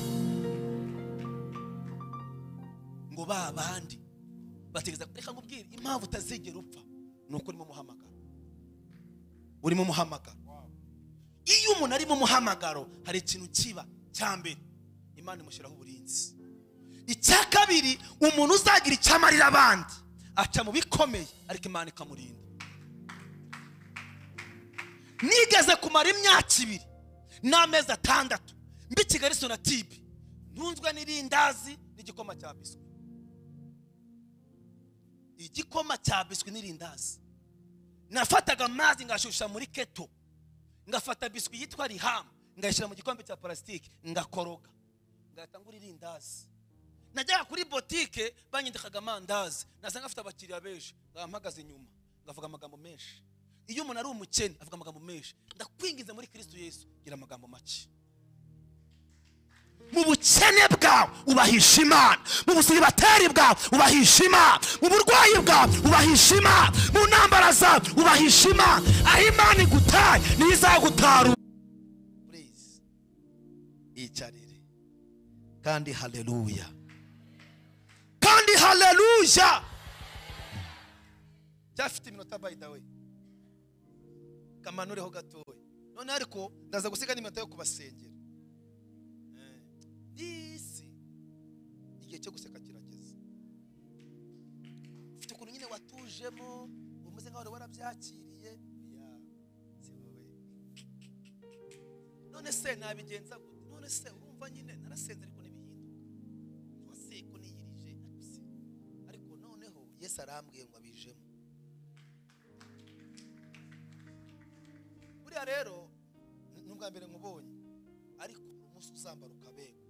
ngo ba bandi bategereza reka nkubwire impamvu utazigera upfa ni uko urimo umuhamagaro urimo umuhamagaro iyo umuntu ari mu muhamagaro hari ikintu kiba cya mbere imana imushyiraho uburinzi icya kabiri umuntu uzagira icyamarira abandi aca mu bikomeye ariko imana ikamurinda nigeze kumara imyaka ibiri n'amezi atandatu mbi kigali sonatibe ntunzwe n'irindazi n'igikoma cya biswi igikoma cya biswi n'irindazi nafataga amazi ngashusha muri keto ngafata biswi yitwa rihamu ngayishyira mu gikombe cya parasitike ngakoroga ngahita ngura irindazi najyaga kuri botike banyandikaga amandazi nasanga afite abakiriya benshi ngaba mpagaze inyuma ngavuga amagambo menshi iyo umuntu ari umukene avuga amagambo menshi ndakwingiza muri kirisitu yesu gira amagambo make mu bukene bwawe ubahisha imana mu busibateri bwawe ubahisha imana mu burwayi bwawe ubahisha imana mu ntambara zawe ubahisha imana aho imana igutaye niyo izagutaruka purize iyicarire kandi haleluya kandi haleluya cyafite iminota by the way kamanureho gatoya none ariko ndaza gusiga n'iminota yo kubasengera Eh, iyi si igihe cyo guseka kirageze ufite ukuntu nyine watujemo umeze nkaho wari warabyakiriye Ya, si wowe. none se nabigenza gute none se urumva nyine narasenze ariko ntibihinduka waseko niyirije ariko si. ariko noneho yesu arambwiye ngo abijemo buriya rero ni ubwa mbere nkubonye ariko umunsi uzambara ukabegwa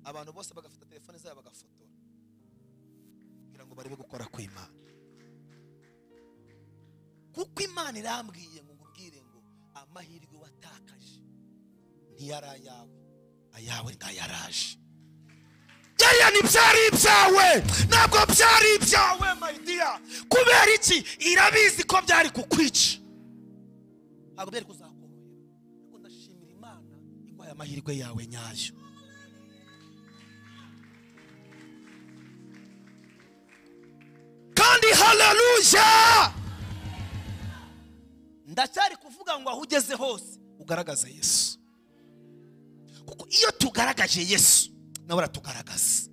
abantu bose bagafata telefone zabo bagafotora kugira ngo barebe gukora kw'imana kuko imana irambwiye ngo ngubwire ngo amahirwe watakaje ntiyari ayawe ayawe ntayaraje yariya ntibyari ibyawe ntabwo byari ibyawe yawe mayidiya kubera iki irabizi ko byari kukwica ntabwo byari kuzakorohera ariko ndashimira imana iguhaye amahirwe yawe nyayo kandi haleluya ndacyari kuvuga ngo aho ugeze hose ugaragaze yesu kuko iyo tugaragaje yesu nawe aratugaragaza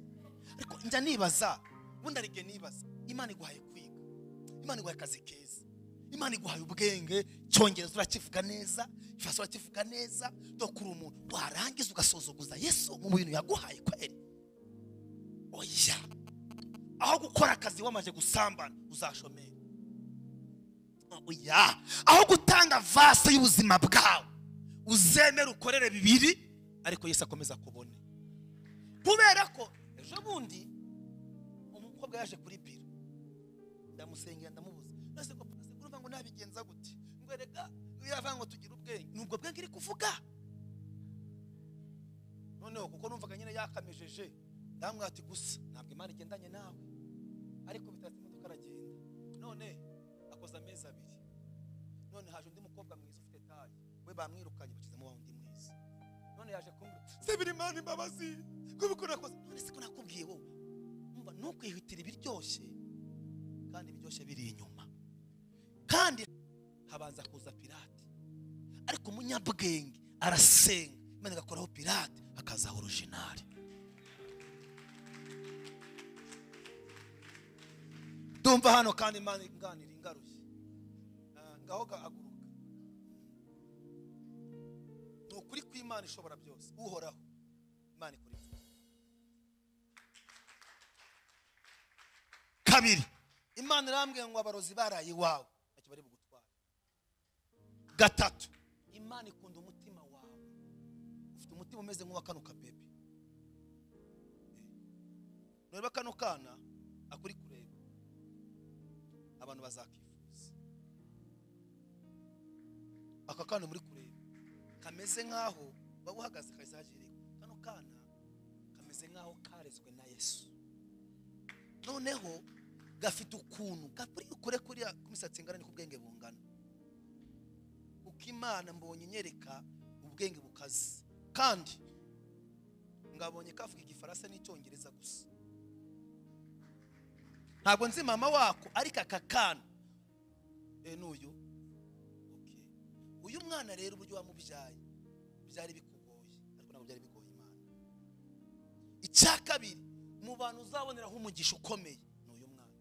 ariko njya nibaza ubundi arige nibaza imana iguhaye kwiga imana iguhaye akazi keza imana iguhaye ubwenge cyongereza urakivuga neza ifasi urakivuga neza dokura umuntu warangiza ugasozuguza yesu mu bintu yaguhaye kweri oya aho gukora akazi wamaze gusambana uzashomera oya aho gutanga vase y'ubuzima bwawe uzemere ukorere bibiri ariko yesu akomeza kubona kubera ko ejo bundi umukobwa yaje kuri biro ndamusengera ndamubuza nase ko pasi urumva ngo nabigenza gute ngo reka yavuga ngo tugire ubwenge nubwo bwenge iri kuvuga noneho kuko numvaga nyine yakamejeje ndamubwira ati gusa ntabwo imana igendanye nawe ariko bitatse imodoka aragenda none akoze amezi abiri none haje undi mukobwa mwiza ufite talent we bamwirukanye bakiza mu wundi mwiza none yaje kumbwira sebira imana imbabazi kubikora kose none se ko nakubwiye wowe umva ntukwihitire ibiryoshye kandi ibiryoshye biri inyuma kandi habanza kuza pirate ariko umunyabwenge arasenga imana igakoraho pirate hakazaho orojinari ndumva hano kandi imana inganira ingarushye Ah, ngaho gahaguruka ni ukuri kw'imana ishobora byose uhoraho imana ikora ibyiza kabiri imana irambwira ngo abarozi baraye iwawe ntacyo bari bugutware gatatu imana ikunda umutima wawe ufite umutima umeze nk'uwa kano kabebe nureba kano kana akuri kureba abantu bazakifuza aka kana muri kureba kameze nk'aho waba uhagaze kahise hajirika kano kana kameze nk'aho karezwe na yesu noneho gafite ukuntu gakuri kure kuriya k'imisatsi ingana niko ubwenge bungana uko imana mbonye inyereka ubwenge bukaze kandi ngabonye kavuga igifaransa n'icyongereza gusa ntabwo nzi mama wako ariko aka kana Eh, n'uyu Okay. uyu mwana rero uburyo wamubyaye byari bikugoye ariko ntabwo byari bigoye imana icya kabiri mu bantu uzaboneraho umugisha ukomeye ni uyu mwana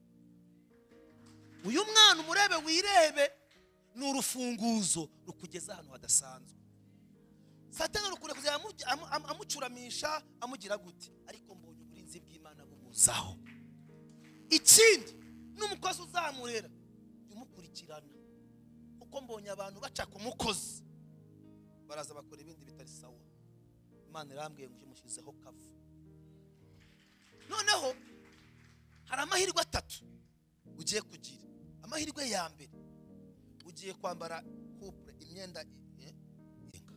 uyu mwana umurebe wirebe ni urufunguzo rukugeza ahantu hadasanzwe satani rukunda kuzajya amu- amu- amu- amucuramisha amugira gute ariko mbonye uburinzi bw'imana bumuzaho ikindi n'umukozi uzamurera jya umukurikirana kuko mbonye abantu baca ku mukozi baraza bakora ibindi bitari sawa imana irambwiye ngo imushyizeho kavu noneho hari amahirwe atatu ugiye kugira amahirwe ya mbere ugiye kwambara kupure imyenda i- eh, inga.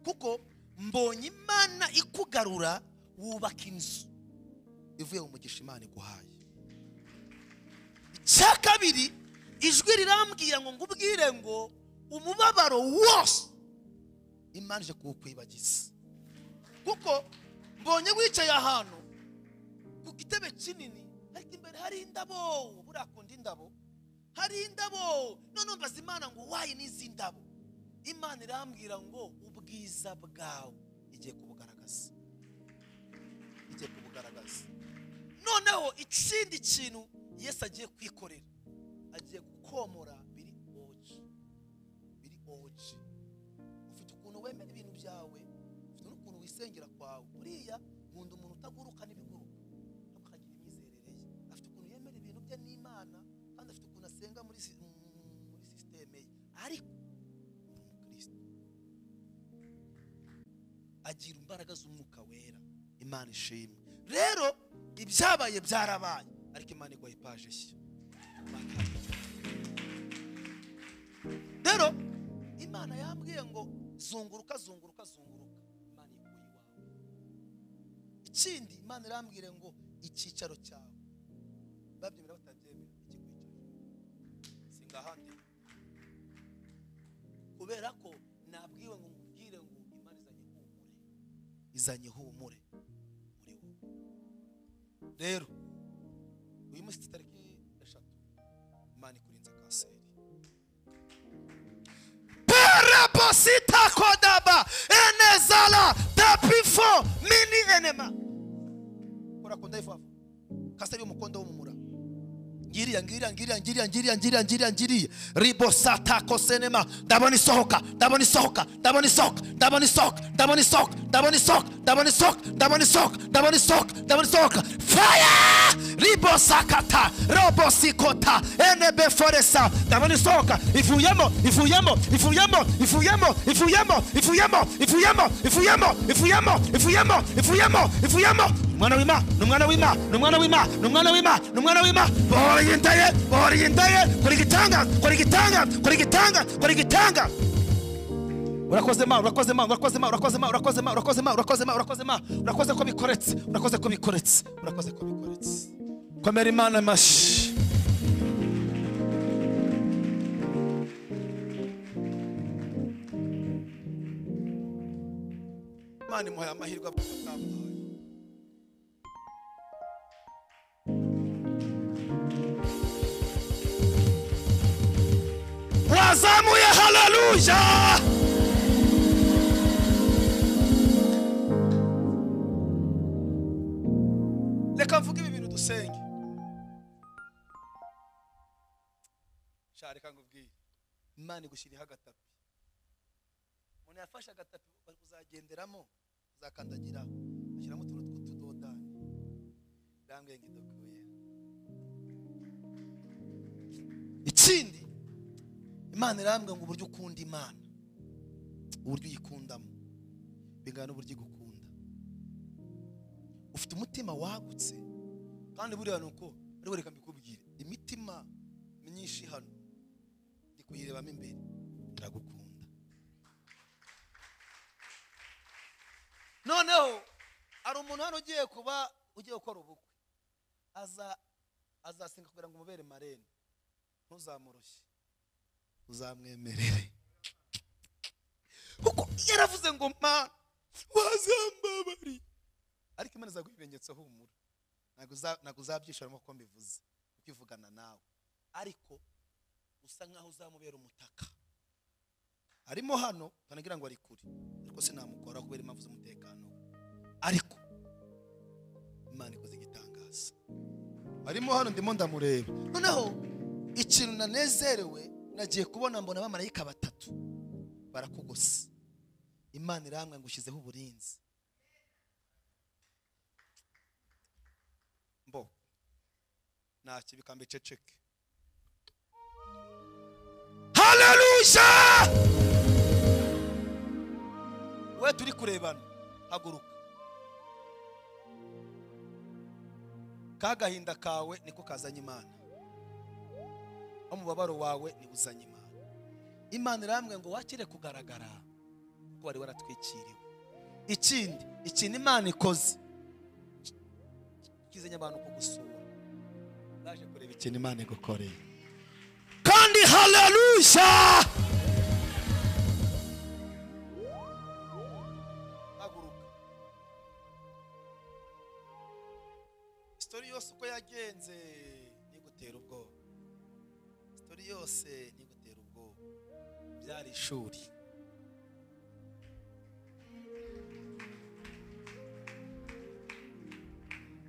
kuko mbonye imana ikugarura wubaka inzu ivuye mu mugisha imana iguhaye icya kabiri ijwi rirambwira ngo ngubwire ngo umubabaro wose imana ije kuwukwibagiza kuko mbonye wicaye ahantu ku gitebe kinini ariko imbere hari indabo buriya akunda indabo hari indabo none mbaza imana ngo wayi n'izi ndabo imana irambwira ngo ubwiza bwawe igiye kubugaragaza igiye kubugaragaza noneho ikindi kintu yesu agiye kwikorera agiye gukomora biri oji biri oji ufite ukuntu wemera ibintu byawe ufite n'ukuntu wisengera kwawe buriya nkunda umuntu utaguruka n'ibiguruka akagira imyizerere ye afite ukuntu yemera ibintu bye n'imana kandi afite ukuntu asenga muri si- mm, muri sisiteme ye ariko ni umukristo agira imbaraga z'umwuka wera imana ishimwe rero ibyabaye byarabaye ariko imana iguha ipaje nshya rero imana yambwiye ngo zunguruka zunguruka zunguruka imana iguye iwawe ikindi imana irambwire ngo icyicaro cyawe babyemera batabyemera ikikwicaro singahandi kubera ko nabwiwe ngo nkubwire ngo imana izanye ihumure izanye ihumure muri wowe rero uyu munsi tariki eshatu imana ikurinze kanseri perabosita kodaba enezala tapifo mini enema urakunda ifafa kanseri y'umukondo w'umumura ngiriya ngiriya ngiriya ngiriya ngiriya ngiriya ngiriya ngiriya ribosatako senema ndabona isohoka ndabona isohoka ndabona isohoka ndabona isohoka ndabona isohoka ndabona isohoka ndabona isohoka ndabona isohoka ndabona isohoka ndabona isohoka faya ribosakata robosikota enebeforesa ndabona isohoka ivuyemo ivuyemo ivuyemo ivuyemo ivuyemo ivuyemo ivuyemo ivuyemo ivuyemo ivuyemo ivuyemo ivuyemo umwana w'ima ni umwana w'ima ni umwana w'ima ni umwana w'ima ni umwana w'ima bohora yindaye bohora yindaye kora igitanga kora igitanga kora igitanga kora igitanga urakoze ma urakoze ma urakoze ma urakoze ma urakoze ma urakoze ma urakoze ma urakoze ma urakoze ko bikoretse urakoze ko bikoretse urakoze ko bikoretse komera imana amashyi imana imuhaye amahirwe atamuhaye wazamuye haleluya reka mvuge ibi bintu dusenge sha reka ngubwiye imana igushyiriho agatapi umuntu yafashe agatapi bari kuzagenderamo uzakandagira ashyiramo utuntu tw'utudodani ndambwiye ngo idokuye ikindi imana irambwira ngo uburyo ukunda imana uburyo uyikundamo bingana n'uburyo igukunda ufite umutima wagutse kandi buriya ni uko ariko reka mbikubwire imitima myinshi hano ndi kuyirebamo imbere iragukunda noneho hari umuntu hano ugiye kuba ugiye gukora ubukwe aza azasenga kugira ngo umubere marene ntuzamurushye uzamwemerere kuko yaravuze ngo mana wazambabariye ariko imana izaguha ibimenyetso humura ntabwo uza- ntabwo uzabyishoramo kuko mbivuze kuko ivugana nawe ariko usa nkaho uzamubera umutaka arimo hano banagira ngo ari kure ariko sinamukora kubera impamvu z'umutekano we ariko imana ikoze igitangaza arimo hano ndimo ndamureba noneho ikintu nanezerewe nagiye kubona mbona abamarayika batatu barakugose imana irambwa ngo ushyizeho uburinzi mbo ntacyo bikamba iceceke haleluya we turi kurebana haguruka ka gahinda kawe niko kazanye imana umubabaro wawe niwo uzanye imana imana irambwira ngo wakire kugaragara kuko wari waratwikiriwe ikindi ikintu imana ikoze kizanye abantu kugusura baje kureba ikintu imana igukoreye kandi haleluya haguruka sitori yose uko yagenze ntigutera ubwoba sitori yose ntigutera ubwoba byari ishuri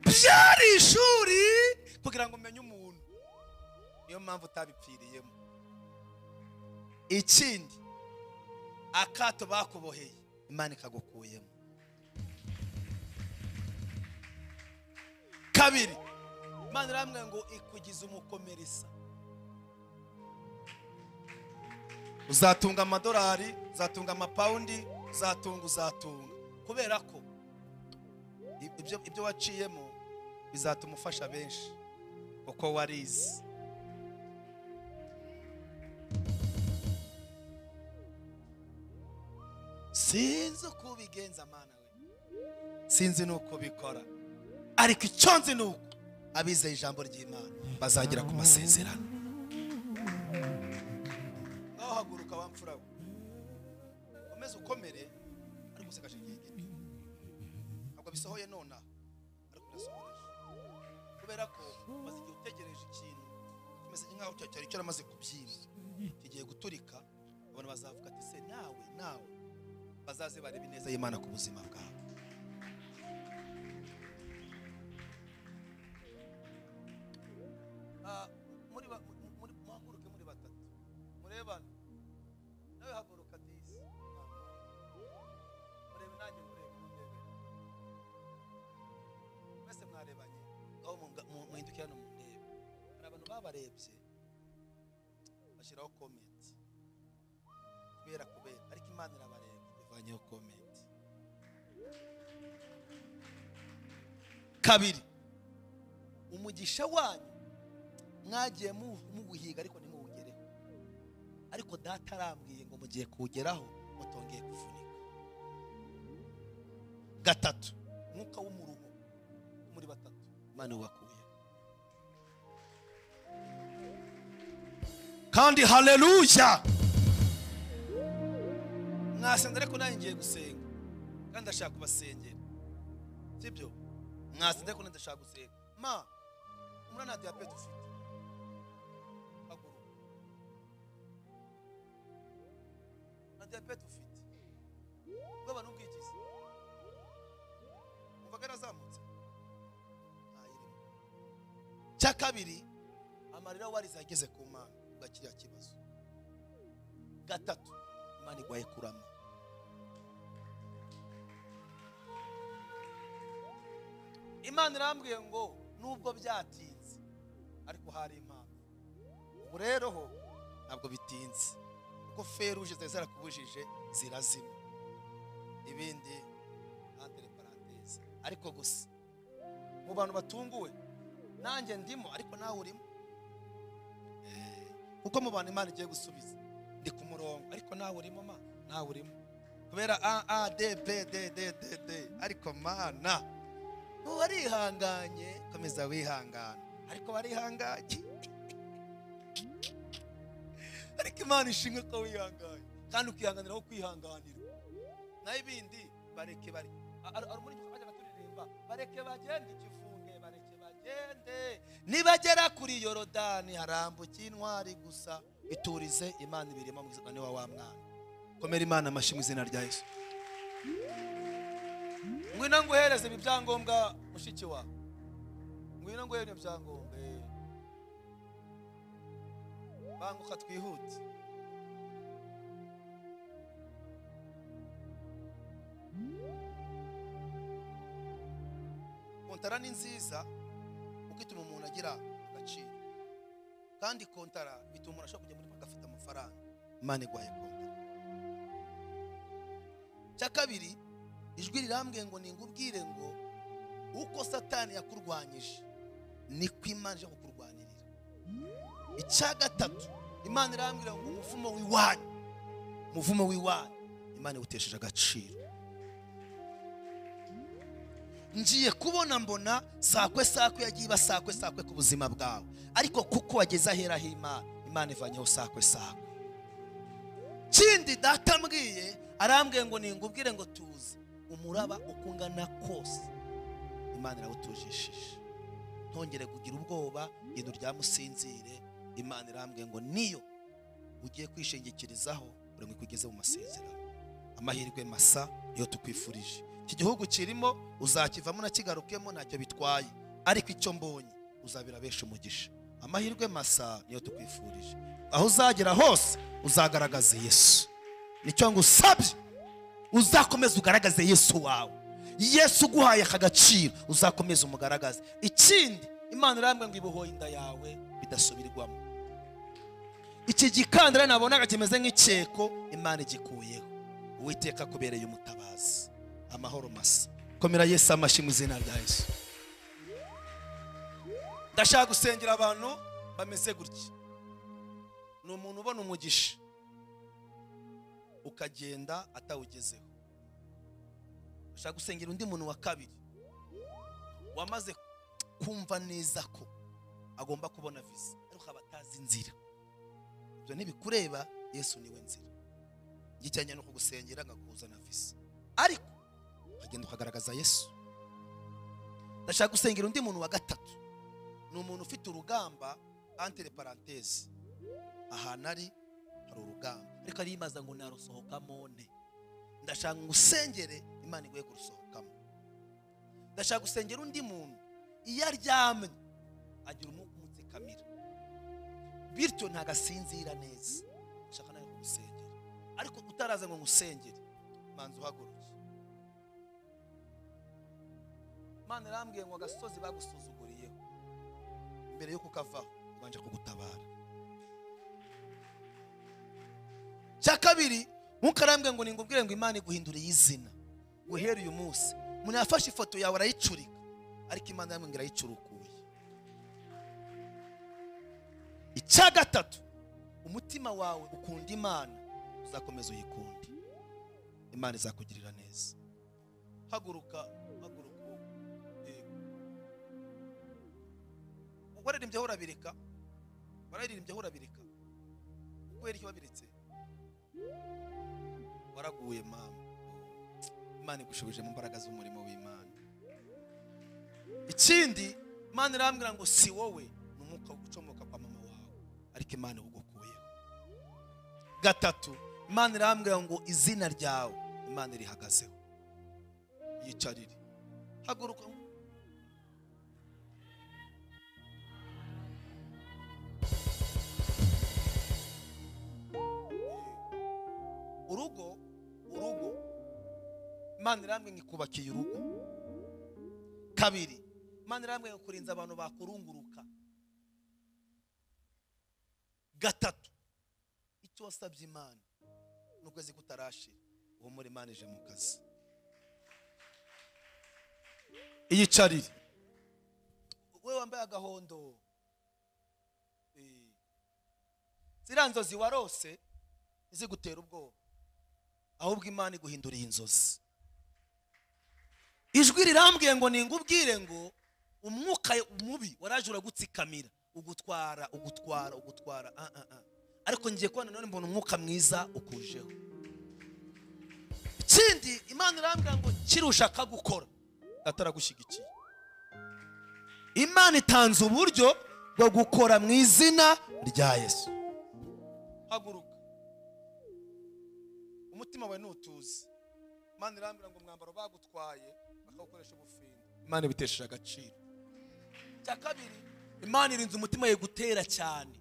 byari ishuri kugira ngo umenye umuntu niyo mpamvu utabipfiriyemo ikindi akato bakuboheye imana ikagukuyemo kabiri imana irambwira ngo ikugize umukomerisa uzatunga amadolari uzatunga amapawundi uzatunga uzatunga kubera ko i- ibyo, ibyo waciyemo bizatuma ufasha benshi kuko warize sinzi uko ubigenza mana we sinzi n'uko ubikora ariko icyo nzi ni uko abizeye ijambo ry'imana bazagera ku masezerano nawe haguruka wa mfura we komeza ukomere ariko usekaje igihe gito ntabwo bisohoye nonaha ariko birasohoreje kubera ko umaze igihe utegereje ikintu kimeze nk'aho cya- cyari cyaramaze kubyimba kigiye guturika abantu bazavuga ati se nawe nawe bazaze barebe ineza y'imana ku buzima bwawe Ah, muri ba- mu- muri- muhaguruke muri batatu murebane nawe haguruka disi murebe nanjye murebe murebe mwese mwarebanye aho munga- mu- muhindukira no murebe hari abantu babarebye bashyiraho komenti kubera kubera ariko imana irabareba ivanyeho komenti kabiri umugisha wanyu mwagiye mu- muguhiga ariko ntimuwugereho ariko data arambwiye ngo mugiye kuwugeraho mutongeye kuvunika gatatu umwuka w'umuruho muri batatu imana wakuye kandi haleluya mwasenze ariko nanjye ngiye gusenga kandi ndashaka kubasengera sibyo mwasinde ariko ndashaka gusenga ma umwana nta diyabete ufite haguruka nta diyabete ufite ubwoba n'ubwigizi umvaga yarazamutse ntayirimo cya kabiri amarira warize ageze ku mana ubwa kiriya kibazo gatatu imana igwaye kurama imana irambwiye ngo nubwo byatinze ariko hari impamvu ubu rero ho ntabwo bitinze kuko feruje zari zarakubujije zirazima ibindi entre parenthèse. ariko gusa mu bantu batunguwe nanjye ndimo ariko nawe urimo Eh, kuko mu bantu imana igiye gusubiza ndi ku murongo ariko nawe urimo ma nawe urimo kubera a a d b d d d d ariko mana ubu warihanganye komeza wihangana ariko warihanganye ariko imana ishimwe ko wihanganye kandi ukihanganira aho kwihanganira naho ibindi bareke bareke A- ari ari muri iki bajyaga turirimba bareke bagende ikifunge bareke bagende nibagera kuri yorodani harambuka intwari gusa iturize imana ibirimo mu izina wa wa mwana komera imana amashyi mu izina rya yesu ngwino nguhereze ibi byangombwa mushiki wawe ngwino nguhere ibyo byangombwa eh. banguka twihute kontara ni nziza kuko ituma umuntu agira agaciro kandi kontara bituma umuntu ashobora kujya muri banki afite amafaranga imana igwaye kontara icya kabiri ijwi rirambwiye ngo ningubwire ngo uko satani yakurwanyije niko imana ije kukurwanirira icya gatatu imana irambwira ngo umuvumo w'iwanyu umuvumo w'iwanyu imana iwutesheje agaciro ngiye kubona mbona sakwe sakwe yagiye iba sakwe sakwe ku buzima bwawe ariko kuko wageze aheraho imana imana ivanyeho sakwe sakwe kindi data mbwiye arambwiye ngo ningubwire ngo tuze umuraba uko ungana kose imana irawutujishije ntongere kugira ubwoba genda uryamusinzire imana irambwiye ngo niyo ugiye kwishingikirizaho buri umwe kugeze mu masezerano amahirwe masa iyo tukwifurije iki gihugu kirimo uzakivamo unakigarukemo ntacyo bitwaye ariko icyo mbonye uzabira benshi umugisha amahirwe masa niyo tukwifurije aho uzagera hose uzagaragaza yesu nicyo ngusabye uzakomeza ugaragaze yesu wawe yesu uguhaye aka gaciro uzakomeza umugaragaze ikindi imana irambwe ngo ibohoye inda yawe bidasubirwamo iki gikandara nabonaga kimeze nk'icyeko imana igikuyeho uwiteka kubereye umutabazi amahoro masa komera yesu amashyi mu izina rya yesu ndashaka gusengera abantu bameze gutya ni umuntu ubona umugisha ukagenda atawugezeho ndashaka gusengera undi muntu wa kabiri wamaze kumva neza ko agomba kubona visa ariko akaba atazi inzira ibyo ntibikureba yesu niwe nzira gicyanye no kugusengera akakuzana visa ariko ukagenda ukagaragaza yesu ndashaka gusengera undi muntu wa gatatu ni umuntu ufite urugamba antere parantezi ahantu ari hari urugamba ariko ariyimaza ngo narusohokamo ne ndashaka ngo usengere imana iguhe kurusohokamo ndashaka gusengera undi muntu iyo aryamye agira umwuka umutsikamira bityo ntagasinzira neza ndashaka nawe kugusengera ariko utaraza ngo ngusengere manza uhaguruke imana irambwiye ngo agasozi bagusuzuguriyeho mbere y'uko ukavaho ubanje kugutabara cya kabiri ntukarambwe ngo ningubwire ngo imana iguhinduriye izina guhera uyu munsi umuntu yafashe ifoto yawe arayicurika ariko imana irambwiye ngo irayicurukuye icya gatatu umutima wawe ukunda imana uzakomeza uyikunde imana izakugirira neza haguruka haguruka yego waririmbyeho urabireka wararirimbyeho urabireka kubera iki wabiritse waraguye mama imana igushubije mu mbaraga z'umurimo w'imana ikindi imana irambwira ngo si wowe ni umwuka ucomoka kwa mama wawe ariko imana iwugukuyeho gatatu imana irambwira ngo izina ryawe imana irihagazeho yicarire haguruka urugo urugo imana irambwe ngo ikubakiye urugo kabiri imana irambwe ngo kurinza abantu bakurunguruka gatatu icyo wasabye imana n'ukwezi kutarashira uwo muri imana ije mu kazi iyicarire we wambaye agahondo Eh. ziriya nzozi warose ntizigutera ubwoba ahubwo imana iguhinduriye inzozi ijwi rirambwiye ngo ningubwire ngo umwuka mubi waraje uragutsikamira ugutwara ugutwara ugutwara ah, ah, ah. ariko ngiye kubona none mbona umwuka mwiza ukujeho ikindi imana irambwira ngo kirushaka gukora ataragushyigikiye imana itanze uburyo bwo gukora mu izina rya yesu haguruka umutima wawe ntutuze imana irambwira ngo umwambaro bagutwaye bakawukoresha ubufindo imana ibitesheje agaciro cya kabiri imana irinze umutima ye gutera cyane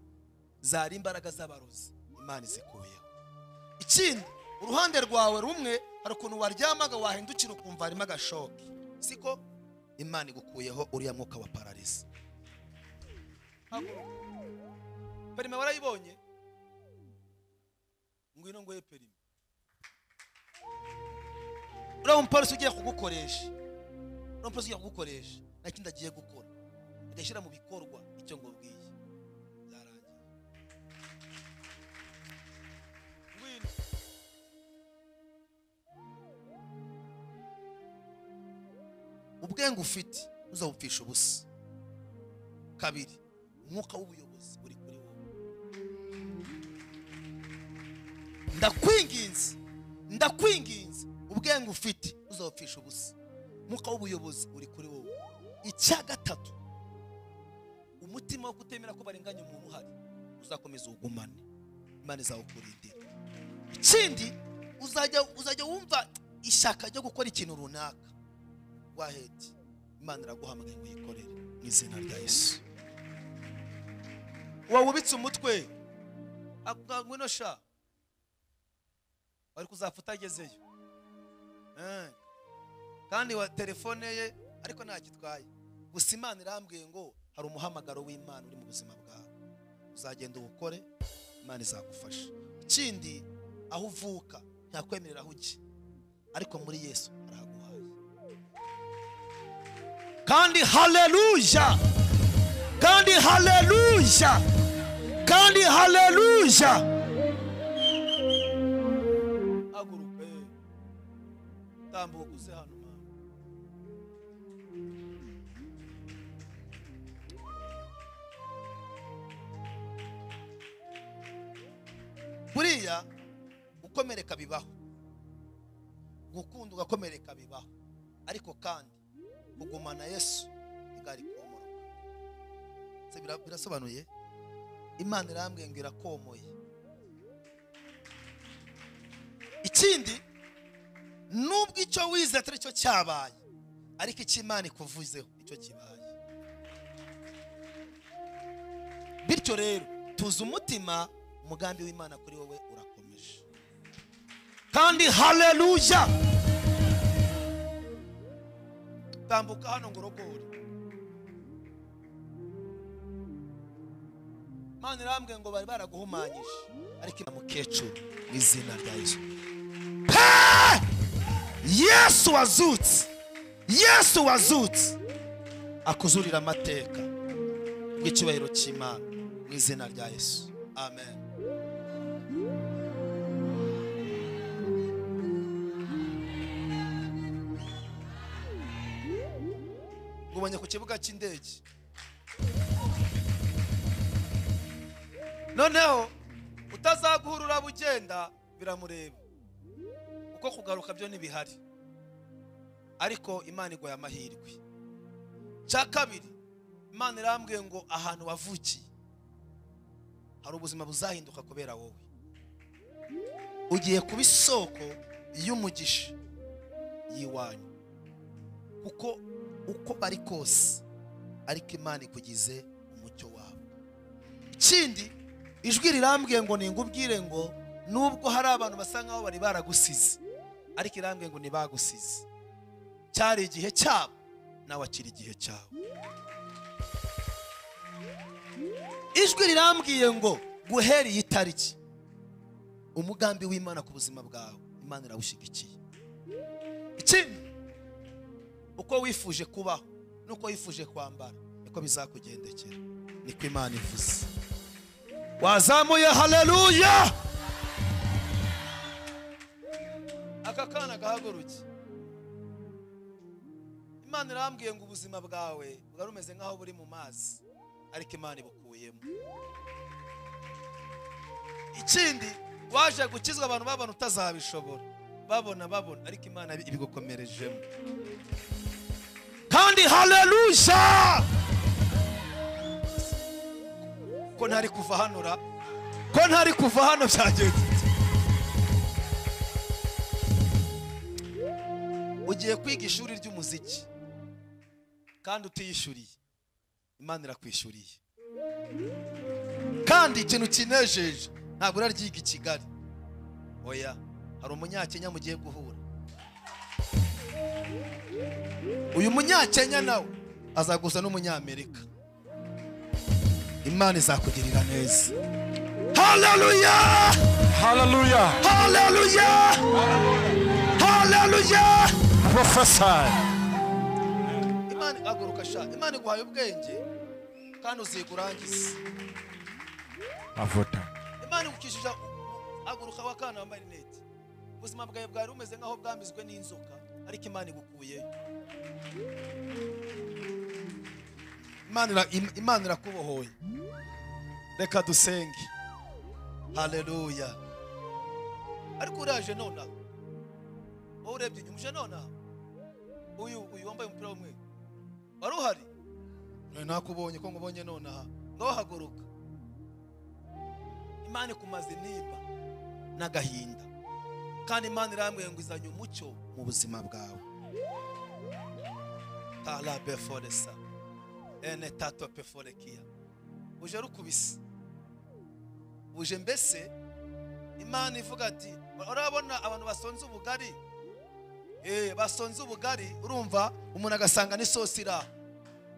zari imbaraga z'abarozi imana izikuyeho ikindi uruhande rwawe rumwe hari ukuntu waryamaga wahindukira ukumva harimo agashoke siko imana igukuyeho uriya mwuka wa parariza Haguruka. perime warayibonye ngwino ngoye perime uriya mupolisi ugiye kugukoresha uriya mupolisi ugiye kugukoresha nta kindi agiye gukora agashyira mu bikorwa icyo ngubwiye byarangiye ngwino ubwenge ufite uzabupfisha ubusa kabiri umwuka w'ubuyobozi uri kuri wowe ndakwinginze ndakwinginze ubwenge ufite uzabupfisha ubusa umwuka w'ubuyobozi uri kuri wowe icya gatatu umutima wo kutemera ko barenganya umuntu uhari uzakomeza uwugumane imana izawukurindira ikindi uzajya uzajya wumva ishyaka ryo gukora ikintu runaka waheti imana iraguhamagaye ngo uyikorere mu izina rya yesu wawubitse umutwe avuga ngo ino sha wari kuzafuta agezeyo Eh. kandi wa telefone ye ariko ntacyo itwaye gusa imana irambwiye ngo hari umuhamagaro w'imana uri mu buzima bwawe uzagenda uwukore imana izagufasha ikindi aho uvuka ntakwemerera aho ujya ariko muri yesu arahaguhaye kandi haleluya kandi haleluya kandi haleluya haguruka eh. tambuka uze hano mama buriya gukomereka bibaho gukunda ugakomereka bibaho ariko kandi kugumana yesu igari komoroka Se bira- birasobanuye imana irambwiye ngo irakomoye ikindi nubwo icyo wize atari cyo cyabaye ariko icyo imana ikuvuzeho nicyo kibaye bityo rero tuzi umutima umugambi w'imana kuri wowe urakomeje kandi haleluya tambuka hano ngo urogore imana irambwiye ngo bari baraguhumanyije ariko ina mukecuru mu izina rya yesu yesu wazutse yesu wazutse akuzurira amateka bw'icyubahiro cy'imana mu izina rya yesu amen ngubonye ku kibuga cy'indege noneho utazaguhura uraba ugenda biramureba kuko kugaruka byo ntibihari ariko imana iguha amahirwe cya kabiri imana irambwiye ngo ahantu wavukiye hari ubuzima buzahinduka kubera wowe ugiye kuba isoko y'umugisha y'iwanyu kuko uko bari kose ariko imana ikugize umucyo wabo ikindi ijwi rirambwiye ngo ningubwire ngo nubwo hari abantu basa nkaho bari baragusize ariko irambwiye ngo ntibagusize cyari igihe cyabo nawe akiri igihe cyawe ijwi rirambwiye ngo guhera iyi tariki umugambi w'imana ku buzima bwawe imana irawushyigikiye ikindi uko wifuje kubaho n'uko wifuje kwambara niko bizakugendekera niko imana ivuze wazamuye haleluya aka kana gahaguruke imana irambwiye ngo ubuzima bwawe bwari bumeze nk'aho buri mu mazi ariko imana ibukuyemo ikindi waje gukizwa abantu babona utazabishobora babona babona ariko imana ibigukomerejemo kandi haleluya ko ntari kuva hano ra ko ntari kuva hano byagenze bite? ugiye kwiga ishuri ry'umuziki kandi utiyishyuriye imana irakwishyuriye kandi ikintu kinejeje ntabwo uraryiga i kigali oya hari umunyakenya mugiye guhura uyu munyakenya nawe azaguza n'umunyamerika imana izakugirira neza haleluya Hallelujah. haleluya haleluya Prophesy. imana haguruka sha imana iguhaye ubwenge kandi uziga urangize Mavuta. imana igukijije haguruka wa kana wambaye rinete ubuzima bwawe bwari bumeze nk'aho bwambizwe n'inzoka ariko imana igukuyeyo Imana ira- im- imana irakubohoye reka dusenge haleluya ariko uraje nonaha wowe urebye inyuma uje nonaha uyu uyu wambaye umupira w'umweru wari uhari Nari nakubonye ko nkubonye nonaha ngaho haguruka imana ikumaze nimba n'agahinda kandi imana irambwiye ngo izanye umucyo mu buzima bwawe tara beforesa ene tato peforekiya uje rukubise uje mbese imana ivuga ati urabona abantu basonze ubugari Eh, basonze ubugari urumva umuntu agasanga n'isosi iraho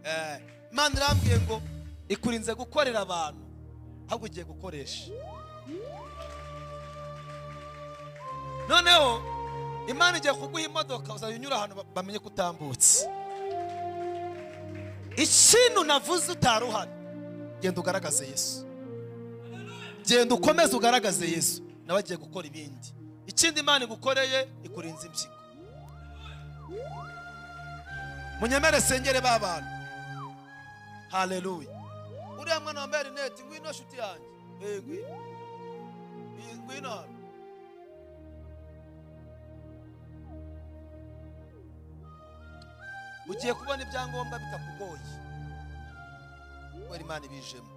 Eh, imana irambwiye ngo ikurinze gukorera abantu ahubwo ugiye gukoresha noneho imana igiye kuguha imodoka uzajya unyura ahantu ba- bamenye ko utambutse ikintu navuze utari uhari genda ugaragaze yesu genda ukomeze ugaragaze yesu nawe agiye gukora ibindi ikindi imana igukoreye ikurinze impyiko munyemere sengere ba bantu haleluya uriya mwana wambaye rinete ngwino shuti yanjye Eh, ngwino Eh, ngwino hano ugiye kubona ibyangombwa bitakugoye kubera imana ibijemo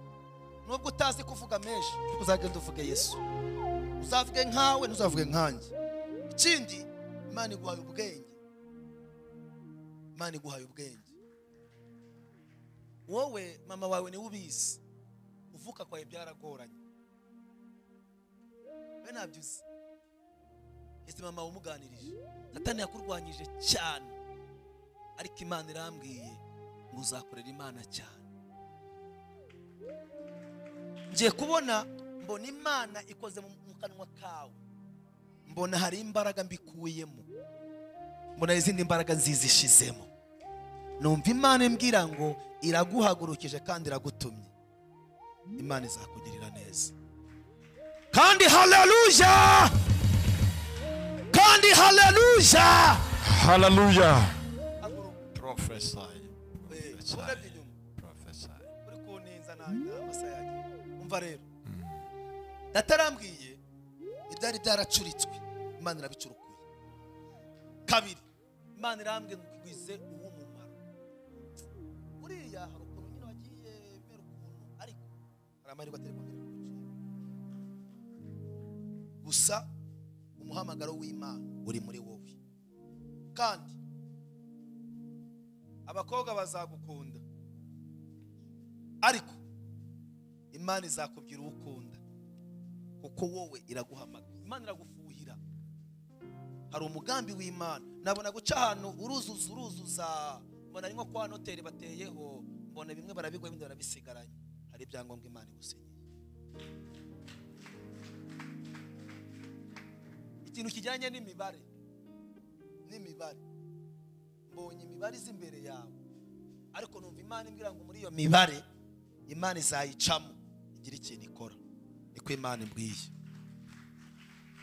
nubwo utazi kuvuga menshi uzagenda uvuge yesu uzavuge nkawe ntuzavuge nkanjye ikindi imana iguhaye ubwenge imana iguhaye ubwenge wowe mama wawe niwe ubizi uvuka kwawe byaragoranye we ntabyo uzi ese mama umuganirije satani yakurwanyije cyane ariko imana irambwiye ngo uzakorera imana cyane ngiye kubona mbona imana ikoze mu mu kanwa kawe mbona hari imbaraga mbikuyemo mbona hari izindi mbaraga nziza ishizemo numva imana imbwira ngo iraguhagurukije kandi iragutumye imana izakugirira neza kandi haleluya kandi haleluya Hallelujah. haguruka Prophesy. Eh, urebye inyuma Prophesy. uri kuntinza nanjye amasa yanjye umva rero datarambwiye ibyari byaracuritswe imana irabicurukuye kabiri imana irambwira ngwize uw'umumaro buriya hari ukuntu nyine wagiye bibera ukuntu ariko hari amahirwe atari kongera kugucira gusa umuhamagaro w'imana uri muri wowe kandi abakobwa bazagukunda ariko imana izakubwira uwo ukunda kuko wowe iraguhamagara imana iragufuhira hari umugambi w'imana nabona guca ahantu uruzuza uruzuza mbona ari nko kwa noteri bateyeho mbona bimwe barabigwa ibindi barabisigaranye hari ibyangombwa imana igusinyira ikintu kijyanye n'imibare n'imibare mbonye imibare izi imbere yawe ariko numva imana imbwira ngo muri iyo mibare imana izayicamo igira ikintu ikora niko imana imbwiye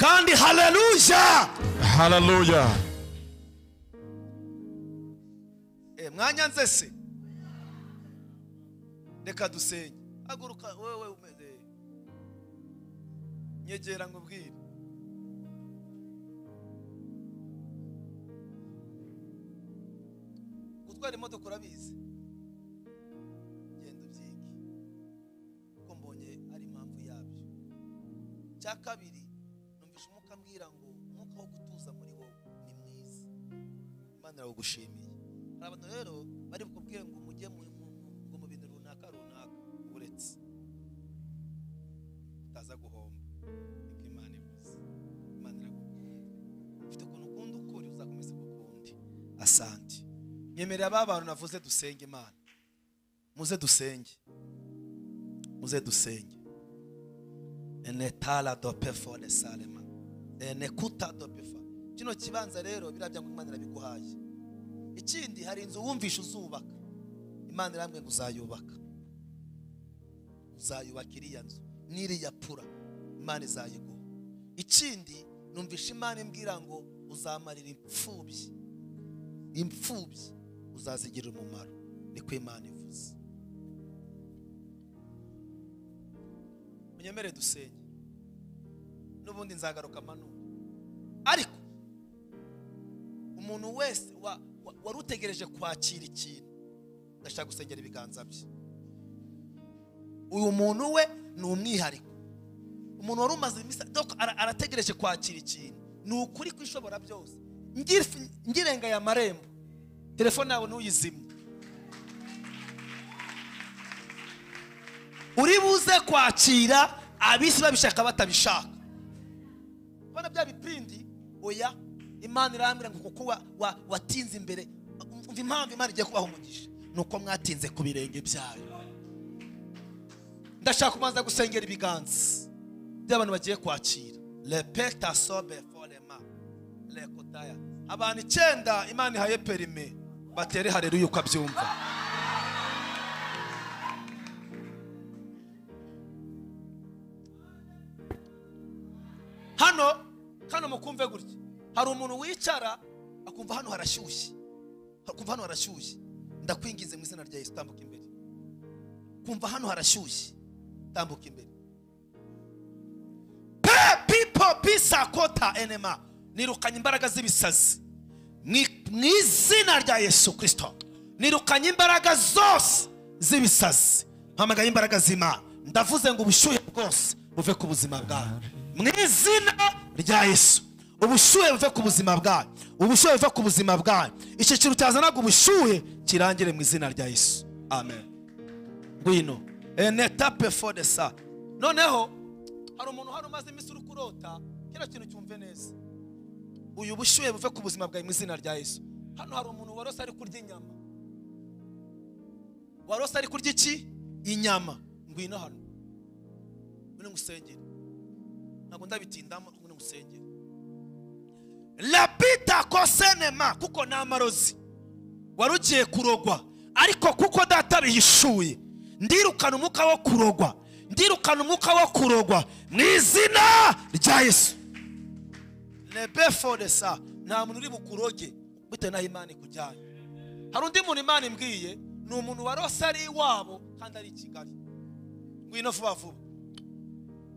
kandi haleluya Hallelujah. Eh, mwanyanze se reka dusenye haguruka wewe umeze nyegera nkubwire gutwara imodoka urabizi genda ubyige kuko mbonye ari impamvu yabyo cya kabiri numvise umwuka ambwira ngo umwuka wo gutuza muri wowe ni mwiza imana irawugushimiye hari abantu rero bari bukubwire ngo mujye mu mu- mu- ngo mu bintu runaka runaka uretse utaza guhomba niko imana ivuze imana iragubwira ufite ukuntu ukunda ukuri uzakomeza kukundi asante nyemerera ba bantu navuze dusenge imana muze dusenge muze dusenge enetala dopefa de salema enekuta dopefa kino kibanza rero birabya ngo imana irabiguhaye ikindi hari inzu wumvishe uzubaka imana irambwe ngo uzayubaka uzayubaka iriya nzu n'iriya pura imana izayiguha ikindi numvishe imana imbwira ngo uzamarira imfubyi imfubyi uzazigirira umumaro niko imana ivuze munyemere dusenye n'ubundi nzagaruka manura ariko umuntu wese wa- wa- wari utegereje kwakira ikintu ndashaka gusengera ibiganza bye uyu muntu we ni umwihariko umuntu wari umaze iminsi donc ara- arategereje kwakira ikintu ni ukuri kwishobora byose Ngir- ngirenga aya marembo telefone yawe ntuyizimye uri buze kwakira abisi babishaka batabishaka ubona bya bipindi oya imana irambwira ngo kuko wa- wa- watinze imbere umva impamvu imana igiye kubaha umugisha ni uko mwatinze ku birenge byayo ndashaka kubanza gusengera ibiganza by'abantu bagiye kwakira repeta sobe forema rekotaya abantu icyenda imana ihaye perime batere hareruya uko abyumva hano hano mukumve gutya hari umuntu wicara akumva hano harashyushye akumva hano harashyushye ndakwinginze mu izina rya yesu tambuka imbere kumva hano harashyushye tambuka imbere pe pipo pisakota enema nirukanye imbaraga z'ibisazi Ni- mu izina rya yesu kirisito nirukanye imbaraga zose z'ibisazi mpamagaye imbaraga z'imana ndavuze ngo ubushyuhe bwose buve ku buzima bwawe mu izina rya yesu ubushyuhe buve ku buzima bwawe ubushyuhe buve ku buzima bwawe icyiciro cyazanaga ubushyuhe kirangire mu izina rya yesu amen ngwino enetape fode sa noneho hari umuntu hano umaze iminsi uri kurota kino kintu cyumve neza uyu bushyuhe buve ku buzima bwawe mu izina rya yesu hano hari umuntu warose ari kurya inyama warose ari kurya iki inyama ngwino hano ngwino ngusengere ntabwo ndabitindamo ngwino ngusengere lapita kosenema kuko ni amarozi wari ugiye kurogwa ariko kuko data bihishuye ndirukana umwuka wo kurogwa ndirukana umwuka wo kurogwa mu izina rya yesu lebeforesa nta muntu uri bukuroge bitewe n'aho imana ikujyanye hari undi muntu imana imbwiye ni umuntu warose ari iwabo kandi ari i kigali ngwino vuba vuba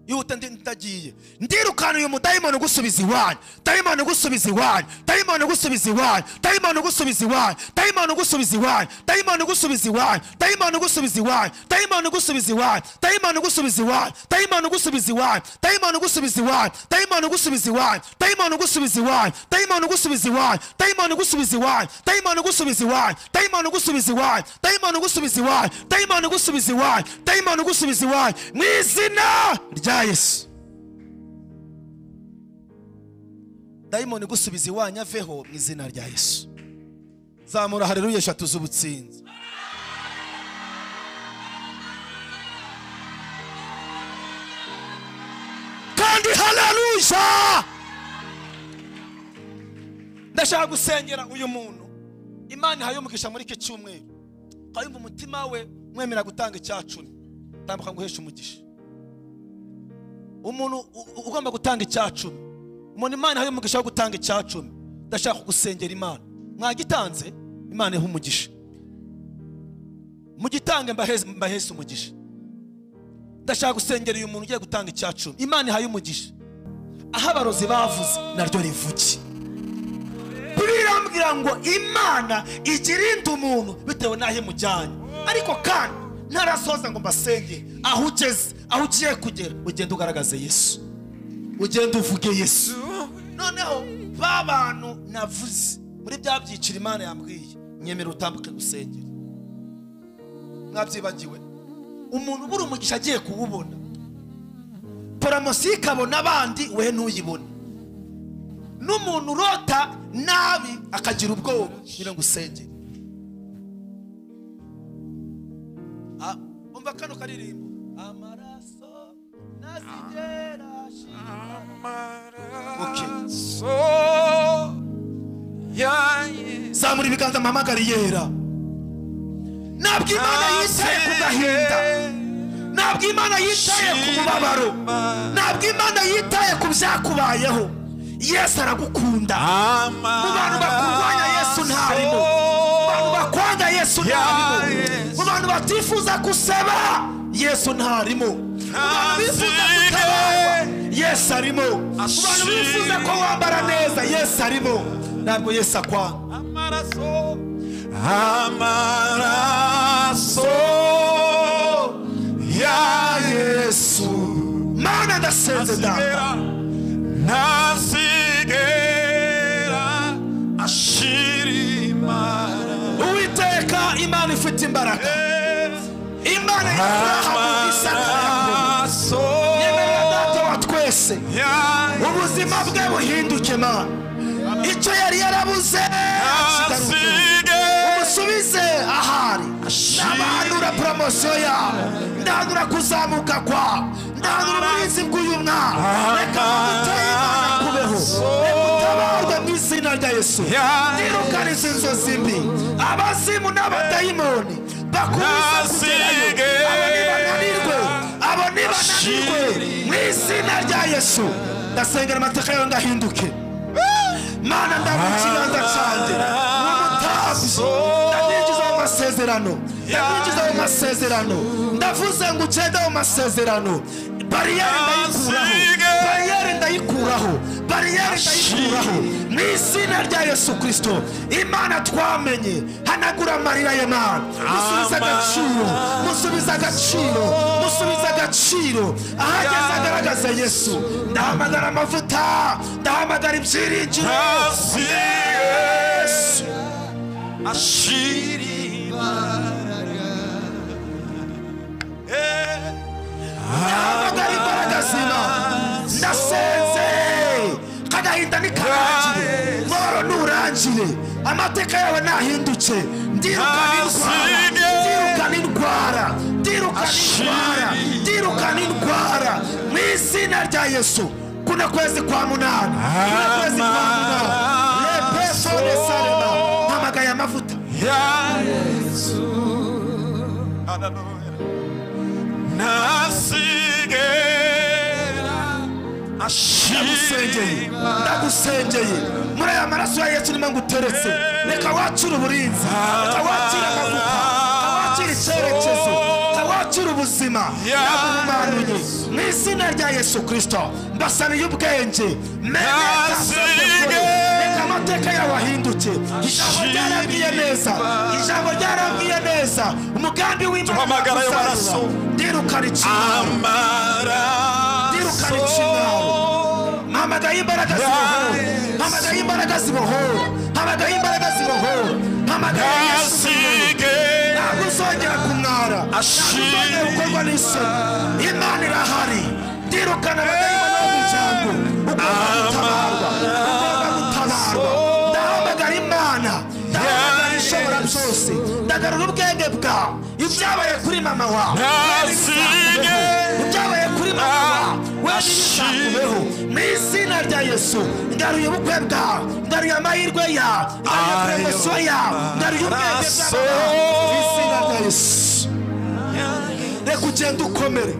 yihuta ndi- ndagiye ndirukana uyu mudayimoni ugusubiza iwanyu dayimoni ugusubiza iwanyu dayimoni ugusubiza iwanyu dayimoni ugusubiza iwanyu dayimoni ugusubiza iwanyu dayimoni ugusubiza iwanyu dayimoni ugusubiza iwanyu dayimoni ugusubiza iwanyu dayimoni ugusubiza iwanyu dayimoni ugusubiza iwanyu dayimoni ugusubiza iwanyu dayimoni ugusubiza iwanyu dayimoni ugusubiza iwanyu dayimoni ugusubiza iwanyu dayimoni ugusubiza iwanyu dayimoni ugusubiza iwanyu dayimoni ugusubiza iwanyu dayimoni ugusubiza iwanyu dayimoni ugusubiza iwanyu dayimoni ugusubiza iwanyu mu izina rya yesu dayimoni gusubiza iwanyu aveho mu izina rya yesu zamura hareruya eshatu z'ubutsinzi kandi haleluya ndashaka gusengera uyu muntu imana ihaye umugisha muri iki cyumweru ukayumva umutima we mwemera gutanga icyacumi tambuka ngo uheshe umugisha umuntu u- u- ugomba gutanga icyacumi umuntu imana ihaye umugisha wo gutanga icyacumi ndashaka gusengera imana mwagitanze imana ihe umugisha mugitange mbaheze mbahese umugisha ndashaka gusengera uyu muntu ugiye gutanga icyacumi imana ihaye umugisha aho abarozi bavuze naryo rivuge bibiri irambwira ngo imana igirinda umuntu bitewe n'aho imujyanye ariko kandi ntarasoza ngo mbasenge aho ugeze aho ugiye kugera ugenda ugaragaze yesu ugenda uvuge yesu noneho ba bantu navuze muri bya byiciro imana yambwiye nyemera utambuke gusengera mwabyibagiwe umuntu ubura umugisha agiye kuwubona poromosiyo ikabona abandi we ntuyibone n'umuntu urota nabi akagira ubwoba nyine ngo usengere Ah, umva kano karirimbo amaraso ntazigera ashira zamura ibiganza mpamagare yera ntabwo imana yitaye ku gahinda ntabwo imana yitaye ku mubabaro ntabwo imana yitaye ku byakubayeho yesu aragukunda mu bantu bakurwanya yesu ntarimo mu bantu bakwanga yesu ntarimo mu bantu batifuza gusaba yesu ntarimo mu bantu bifuza gutabarwa yesu arimo mu bantu bifuza ko wambara neza yesu arimo ntabwo yesu akwanga amaraso ya yesu mana ndasenze data ntasigera ntasigera ashirimara uwiteka imana ifite imbaraga imana ifuraha mu bisakara amaraso yemerera data wa twese ya ubuzima bwe buhinduke mana icyo yari yarabuze kigaruke yesu umusubize ahari ndabahanura poromosiyo yawe ndahanura kuzamuka kwawe ndahanura uburinzi bw'uyu mwana reka duteye imana kubeho reka utabarwe mu izina rya yesu nirukana izi nzozi mbi abazimu n'abadayimoni bakubise kugerayo abo nibananirwe abo nibananirwe mu izina rya yesu ndasengera amateka yawe ngahinduke mana ndabura ikiganza cyanjye ni umutambyi ndamwinjiza mu masezerano ndamwinjiza mu masezerano ndavuze ngo ugende mu masezerano bariyeri ndayikuraho bariyeri ndayikuraho bariyeri ndayikuraho mu izina rya yesu kirisito imana twamenye hanagura amarira ye mana musubize agaciro musubize agaciro musubize agaciro ahageze agaragaze yesu ndahamagara amavuta ndahamagara ibyiringiro yesu ndahamagara imbaraga z'imana ndasenze kagahinda ntikarangire mubabaro nturangire amateka yawe ntahindutse ndirukana indwara ndirukana indwara ndirukana indwara ndirukana indwara mu izina rya yesu kuno kwezi kwa munani kuno kwezi kwa munani lepesone sarema mpamagaye amavuta nasigera ndagusengeye ashirima ndagusengeye muri aya maraso ya yesu urimo nguteretse reka wacire uburinzi reka wacire amavuta reka wacire icyerekezo reka wacire y'ubuzima yagumanuye mu izina rya yesu kirisito mbasabiye ubwenge mene Yasige. reka amateka yawe ahinduke ijambo ryarabwiye neza ijambo ryarabwiye neza umugambi w'imana Tuhamagara ayo uzazura. maraso. ndirukana ikinyoma ndirukana ikinyoma hamagaye imbaraga zibohora hamagaye imbaraga zibohora hamagaye imbaraga zibohora hamagaye yesu ntabwo uzongera kumwara ntabwo uzongera gukorwa n'isoni imana irahari ndirukana abadayimoni bo mu ijambo ugomba gutabarwa ugomba gutabarwa ndahamagara imana ndahamagara ishobora byose ndagarura ubwenge bwawe ibyabaye kuri mama wawe wewe ntibizakubeho. ibyabaye kuri mama wawe wewe ntibizakubeho mu izina rya yesu ndaruye ubukwe bwawe ndaruye amahirwe yawe ndaruye poromosiyo yawe ndaruye ubwenge bwawe mu izina rya yesu reka ugende ukomere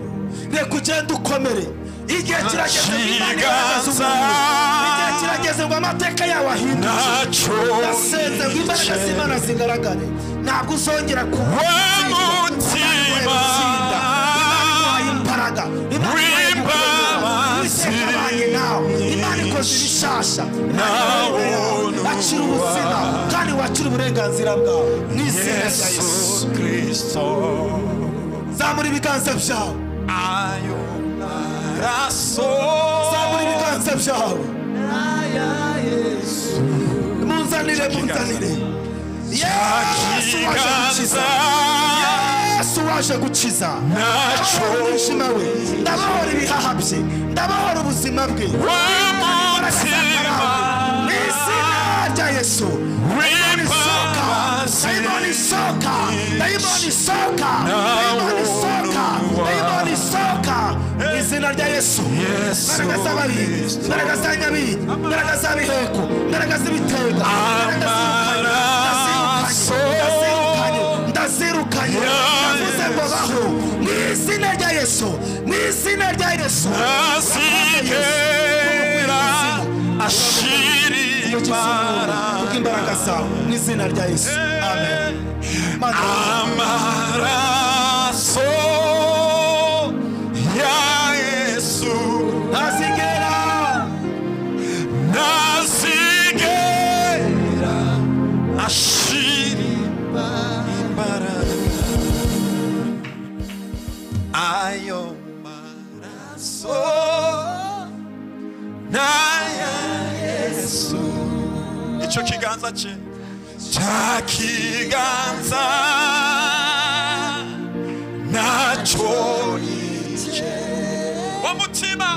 reka ugende ukomere igihe kirageze ngo imana igaragaze umuntu igihe kirageze ngo amateka yawe ahindure ndasenze ngo imbaraga z'imana zigaragare ntabwo uzongera kuba mutima imbaraga imana ihaye gukomera uwiteka abanye nawe imana ikoze ibishasha imana ihaye uburenganzira. wakira ubuzima kandi wakira uburenganzira bwawe mu izina rya yesu zamura ibiganza byawe zamura ibiganza byawe munzanire munzanire yesu waje gukiza yesu waje gukiza ndabohora umwijima we ndabohora ibihaha bye ndabohora ubuzima bwe mu izina rya yesu isoka dayimoni isoka dayimoni isoka dayimoni isoka dayimoni isoka mu izina rya yesu imbaraga z'ababiri imbaraga za nyabiri imbaraga za biheko imbaraga z'ibitega imbaraga z'ibikanye, ndazirukanye, ndazirukanye, ndazirukanye ndavuze ngo baho mu izina rya yesu mu izina rya yesu kubw'imbaraga zawe mu izina rya yesu amen Mana wanjye, Amaraso ya Yesu ntazigera nazigera ashiri ayo maraso n'aya Yesu icyo kiganza cye cya kiganza nacyo nicye wo mutima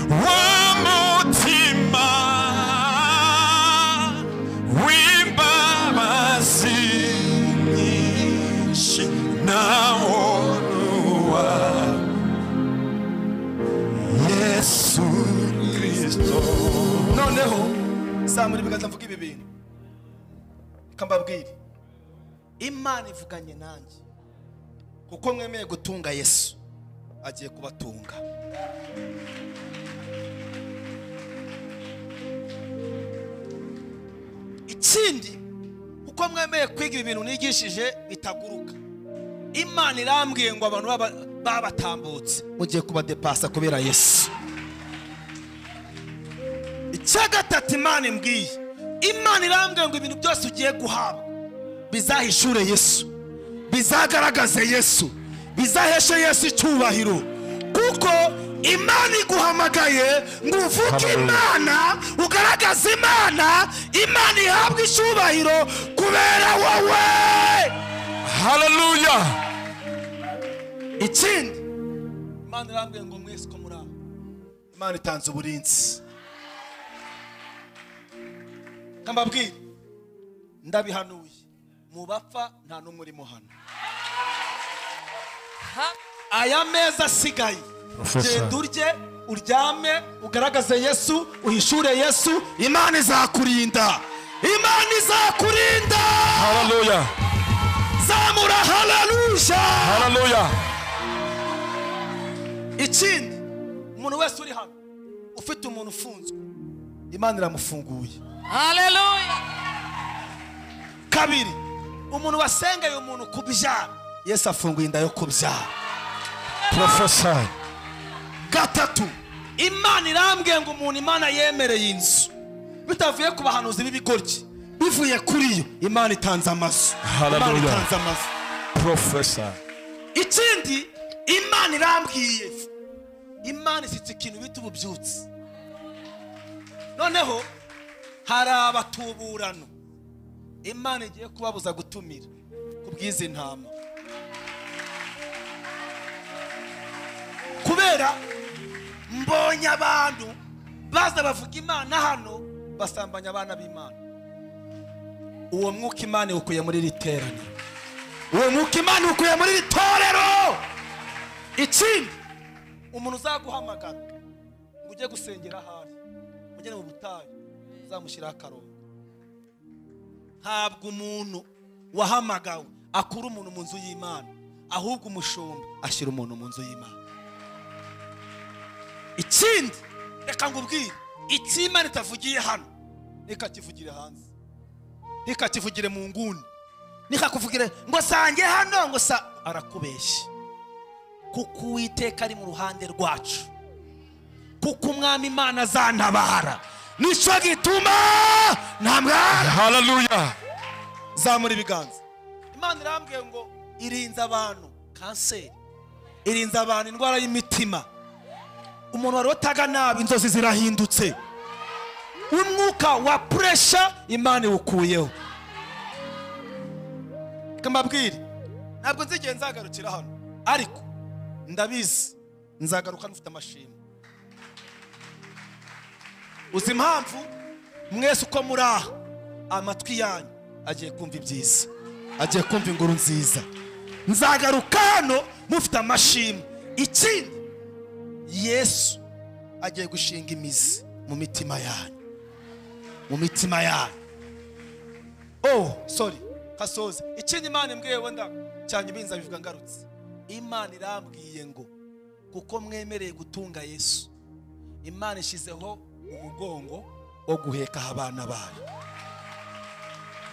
wo mutima w'imbabazi nyinshi nawo nuwa yesu kristo noneho zamura ibiganza mvuga ibi bintu reka mbabwire imana ivuganye nanjye kuko mwemeye gutunga yesu agiye kubatunga ikindi kuko mwemeye kwiga ibi bintu nigishije bitaguruka imana irambwiye ngo abantu baba- babatambutse mugiye kubadepasa kubera yesu icya gatatu imana imbwiye imana irambwiye ngo ibintu byose ugiye guhabwa bizahishure yesu bizagaragaze yesu bizaheshe yesu icyubahiro kuko imana iguhamagaye ngo uvuge imana ugaragaze imana imana ihabwe icyubahiro kubera wowe Hallelujah. ikindi imana irambwiye ngo mwese ko muri aho imana itanze uburinzi Reka mbabwire ndabihanuye mu bapfa nta n'umwe urimo hano aya meza asigaye genda urye uryame ugaragaze yesu uhishure yesu imana izakurinda imana izakurinda Hallelujah. zamura haleluya Hallelujah. ikindi umuntu wese uri hano ufite umuntu ufunzwe imana iramufunguye kabiri umuntu wasengeye umuntu kubyara yesu afunguye inda yo kubyara prophesy. gatatu imana irambwiye ngo umuntu imana yemereye inzu bitavuye ku bahanuzi b'ibigoryi bivuye kuri yo imana itanze amazu imana Hallelujah. itanze amazu Prophesy. ikindi imana irambwiye imana isitse ikintu bita ububyutsi noneho hari abatuburano imana igiye kubabuza gutumira ku bw'izi ntama kubera mbonye abantu baza bavuga imana hano basambanya abana b'imana uwo mwuka imana iwukuye muri iri teraniro uwo mwuka imana iwukuye muri iri torero ikindi umuntu uzaguhamagara ngo ujye gusengera ahari ugere mu butayu uzamushyiraho akarongo ntabwo umuntu wahamagawe akura umuntu mu nzu y'imana ahubwo umushumba ashyira umuntu mu nzu y'imana ikindi reka ngubwire icy'imana itavugiye hano ntikakivugire hanze ntikakivugire mu nguni ntikakuvugire ngo sange hano ngo sa arakubeshya kuko uwiteka ari mu ruhande rwacu kuko umwami imana azantabara nicyo gituma ntamwara Hallelujah. zamura ibiganza imana irambwiye ngo irinze abantu kanseri irinze abantu indwara y'imitima umuntu wari wataga nabi inzozi zirahindutse umwuka wa puresha imana iwukuyeho reka mbabwire ntabwo nzigeye nzagarukira hano ariko ndabizi nzagaruka mfite amashimwe uzi impamvu mwese uko muri aha amatwi yanyu agiye kumva ibyiza agiye kumva inkuru nziza nzagaruka hano mufite amashimwe ikindi yesu agiye gushinga imizi mu mitima yanyu mu mitima yanyu oh sorry hasoze ikindi imana imbwiye wenda cyane ibinza bivuga ngarutse imana irambwiye ngo kuko mwemereye gutunga yesu imana ishyizeho umugongo wo guheka abana bayo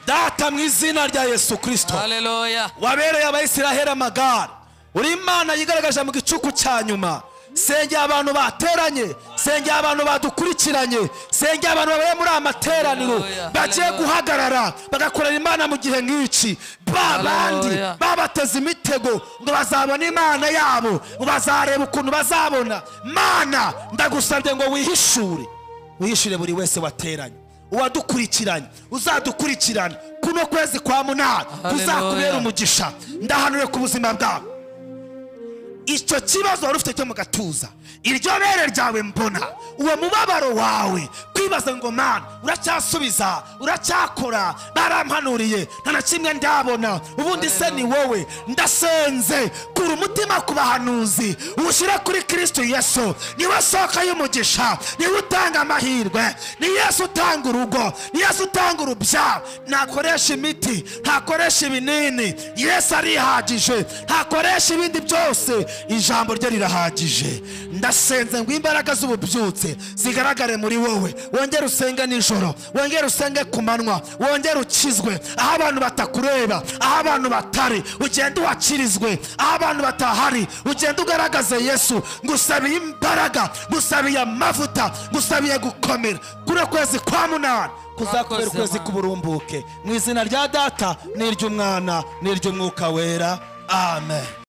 data mu izina rya yesu kirisito Haleluya. wabereye abayisiraheli amagare uri imana yigaragaje mu gicuku cya nyuma sengera abantu bateranye sengera abantu badukurikiranye sengera abantu babaye muri aya materaniro Haleluya, bagiye haleluya. guhagarara bagakorera imana mu gihe nk'iki ba bandi Haleluya. babateze imitego ngo bazabone imana yabo ngo bazareba ukuntu bazabona mana ndagusabye ngo wihishure wihishure buri wese wateranye uwadukurikiranye uzadukurikirane kuno kwezi kwa munani Haleluya. kuzakubera umugisha ndahanure ku buzima bwawe icyo kibazo wari ufite cyo mu gatuza iryo bere ryawe mbona uwo mubabaro wawe kwibaza ngo mana uracyasubiza uracyakora barampanuriye nta na kimwe ndabona ubundi se ni wowe ndasenze kura umutima ku bahanuzi uwushyire kuri kristo yesu niwe soko y'umugisha niwe utanga amahirwe ni yesu utanga urugo ni yesu utanga urubyaro ntakoresha imiti ntakoresha ibinini yesu arihagije ntakoresha ibindi byose ijambo rye rirahagije ndasenze ngo imbaraga z'ububyutse zigaragare muri wowe wongere usenge nijoro wongere usenge ku manywa wongere ukizwe aho abantu batakureba aho abantu batari ugende uhakirizwe aho abantu batahari ugende ugaragaze yesu ngusabiye imbaraga ngusabiye amavuta ngusabiye gukomera kuri kwezi kwa munani kuzakubera Mwakoze, ukwezi Mana. k'uburumbuke mu izina rya data n'iry'umwana n'iry'umwuka wera amen